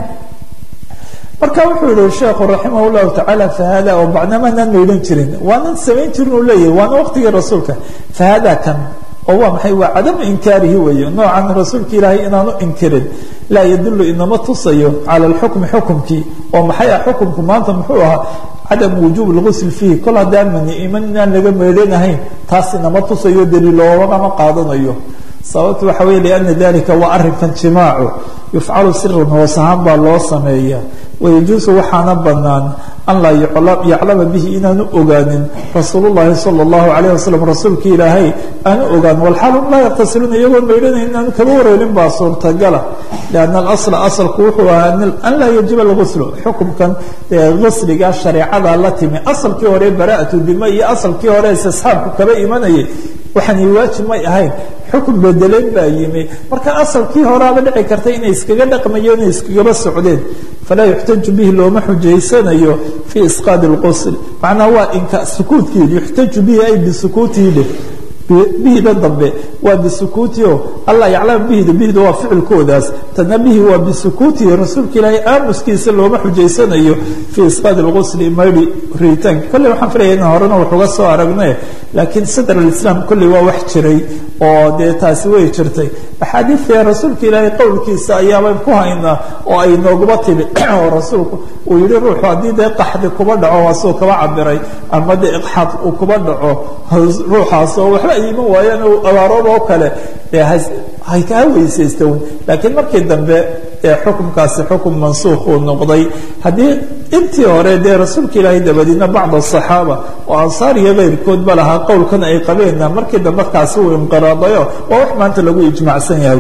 marka wuxuu yihi sheekhu raximah llahu tacaala fahada oo bacna maanaan maydhan jirin waanan samayn jirin uu leeyahay waana waqtigii rasuulka fahada kan oo waa maxay waa cadamu inkaarihi weeye noocan rasuulka ilaahay inaanu inkirin laa yadulu inama tusayo cala alxukmi xukumkii oo maxay ah xukumku maanta muxuu ahaa cadamu wujuub lgusl fiihi kol haddaan mani iman inaan laga meedhanahayn taas inama tusayo daliiloogama qaadanayo sababtu waxa weye liana dalika waa arrinkan jimaacu yufcalu siran hoos ahaan baa loo sameeya wayajuusu waxaana banaan an laa yaclama bihi inaanu ogaanin rasuul llahi sala allahu alayh wasalam rasuulka ilaahay aanu ogaan walxaalum laa yaqtasiluuna iyagoon maydhanayn inaanu kaba wareelin baa suurtagala lianna alasla asalku wuxuu ahaa an laa yajiba alguslu xukumkan gusliga shareecada la timi asalkii hore bara'atu dima iyo asalkii hore istisxaabku kaba imanayay waxaani waajib may ahayn xukun bedeleen baa yimi marka asalkii horaaba dhici karta inay iskaga dhaqmayeen inay iskagaba socdeen falaa yuxtaju bihi looma xujaysanayo fii isqaad اlqusl macnaa waa inka sukuutkiid yuxtaju bihi ay bisukuutihi dheh bihida dambe waa bisukuutio allah yaclam bihida bihida waa ficilkoodaas tana bihi waa bisukuutihi rasuulka ilaahay aamuskiisa looma xujaysanayo fii isqaad اlqusli maydhi riitaanka kolley waxaan filaya in horena waxuga soo aragne laakiin sadr alislaam kolley waa wax jiray oo dee taasi way jirtay axaadiidta rasuulka ilaahay qowlkiisa ayaaban ku haynaa oo ay nooguma timi oo rasuulku uu yihi ruuxu haddii dee qaxdi kuba dhaco waasuu kaba cabiray ama dee iqxaad uu kuba dhaco ruuxaas oo waxba ay iman waayaan abaarooba oo kale dee hay kaa weysaysta un laakiin markii dambe ee xukumkaasi xukum mansuukh uu noqday haddii intii hore dee rasuulka ilaahay dabadiina bacd asaxaaba oo ansaar iyo keyrkoodba lahaa qowlkan ay qabeenna markii dambe kaasi uu inqiraadayo waa wax maanta lagu ijmacsan yahay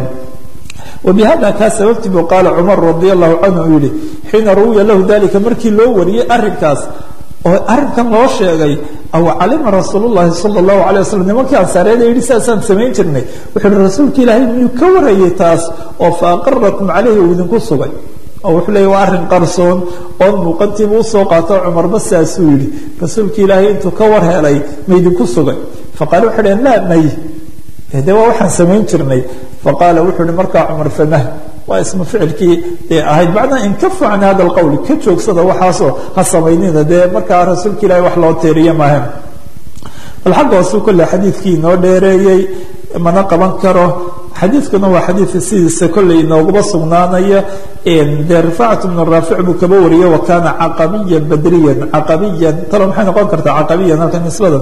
wbihada kaa sababtii buu qaala cumar radi allahu canhu uu yihi xiina ruwiya lahu dalika markii loo wariyey arinkaas oo arrinkan loo sheegay aw calima rasuul llahi sala allahu alay wasalam nimankii ansaareeda yidhi saasaan samayn jirnay wuxuu ihi rasuulka ilaahay miyuu ka warayay taas oo fa aqarakum caleyhi uu idinku sugay oo wuxuu leeyay waa arrin qarsoon oon muuqantiiba usoo qaato cumarba saasuu yidhi rasuulka ilaahay intuu ka war helay ma idinku sugay faqaale wuxuu dhaheen laa may de waa waxaan samayn jirnay faqaala wuxuu ihi markaa cumar famah waa ismu ficilkii dee ahayd macnaa inkafu can hada alqowl ka joogsada waxaasoo ha samaynina dee markaa rasuulka ilahi wax loo teeriye maahan bal xagga hoosuu kolle xadiidkii inoo dheereeyey mana qaban karo xadiidkuna waa xadiidka sidiisa kolley inooguma sugnaanaya dee rifaacat bnu raafic buu kaba wariyey wa kaana caqabiyan badriyan caqabiyan talo maxay noqon kartaa caqabiyan halka nisbadan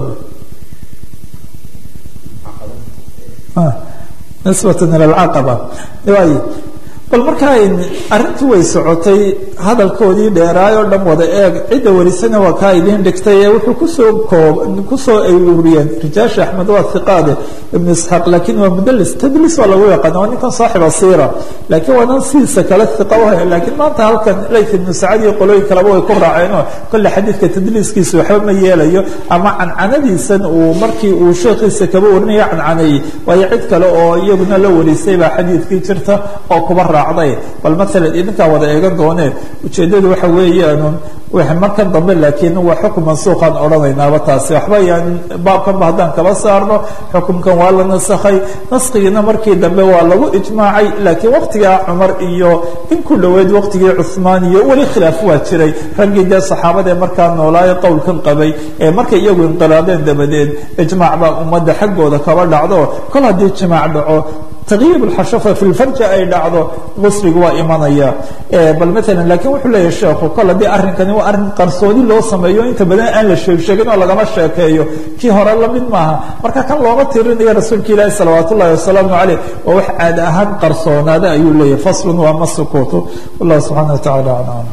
nisbatan ila alcaqaba waay bal markaa arrintii way socotay hadalkoodii dheeraay oo dhan wada eeg cidda warisana waa kaa idiin dhigtay ee wuxuu kusoo koob kusoo ay ururiyeen rijaasha axmed waa hiqaade ibnu isxaaq laakiin waa mudlis tadlis waa lagu yaqaana waa ninkan saaxiba siira laakiin waa nan sidiisa kale hiqa u hay laakiin maanta halkan layth ibnu sacad iyo qolooyin kaleba way ku raaceenoo kolle xadiidka tadliiskiisa waxba ma yeelayo ama cancanadiisan uu markii uu sheekhiisa kaba warinaya cancaneeyey waayo cid kale oo iyaguna la warisay baa xadiidkii jirta oo kuba raacday bal maalan idinkaa wada eegan doonee ujeeddadu waxa weeyaan markan dambe laakiin waa xukun mansuuqaan odhanaynaaba taasi waxba yaan baabkanba haddaan kaba saarno xukumkan waa la nasakhay naskigiina markii dambe waa lagu ijmaacay laakiin waqtigaa cumar iyo in ku dhoweyd waqtigii cuhmaan iyo weli khilaaf waa jiray raggii dee saxaabadaee markaa noolaayo qowlkan qabay ee markay iyagu inqilaadeen dabadeed ijmaac baa ummadda xaggooda kaba dhacdo kol haddii jimaac dhaco tagyiir lxashafa fi lfarji ay dhacdo qusliga waa imanaya bal maalan lakiin wuxuu leeyahy sheekhu kol haddii arrinkani waa arrin qarsoodi loo sameeyo inta badan aan la sheeg sheegin oo lagama sheekeeyo kii hore lamid maaha marka kan looma tirinayo rasuulka ilaahi salawaat ullahi wasalaamu caleyh waa wax caada ahaan qarsoonaada ayuu leeyahy faslun waa ma sukuutu wallahu subxana wa tacala aclam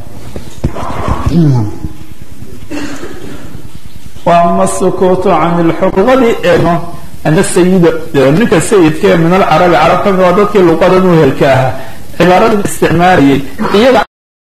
وأma السكوت عan الxuquqadii eegno ana sayida ninka sayidka min alcarabi carab ka mid waa dadkii luqadan u helka ahaa cibaaradan isticmaalayay iyaga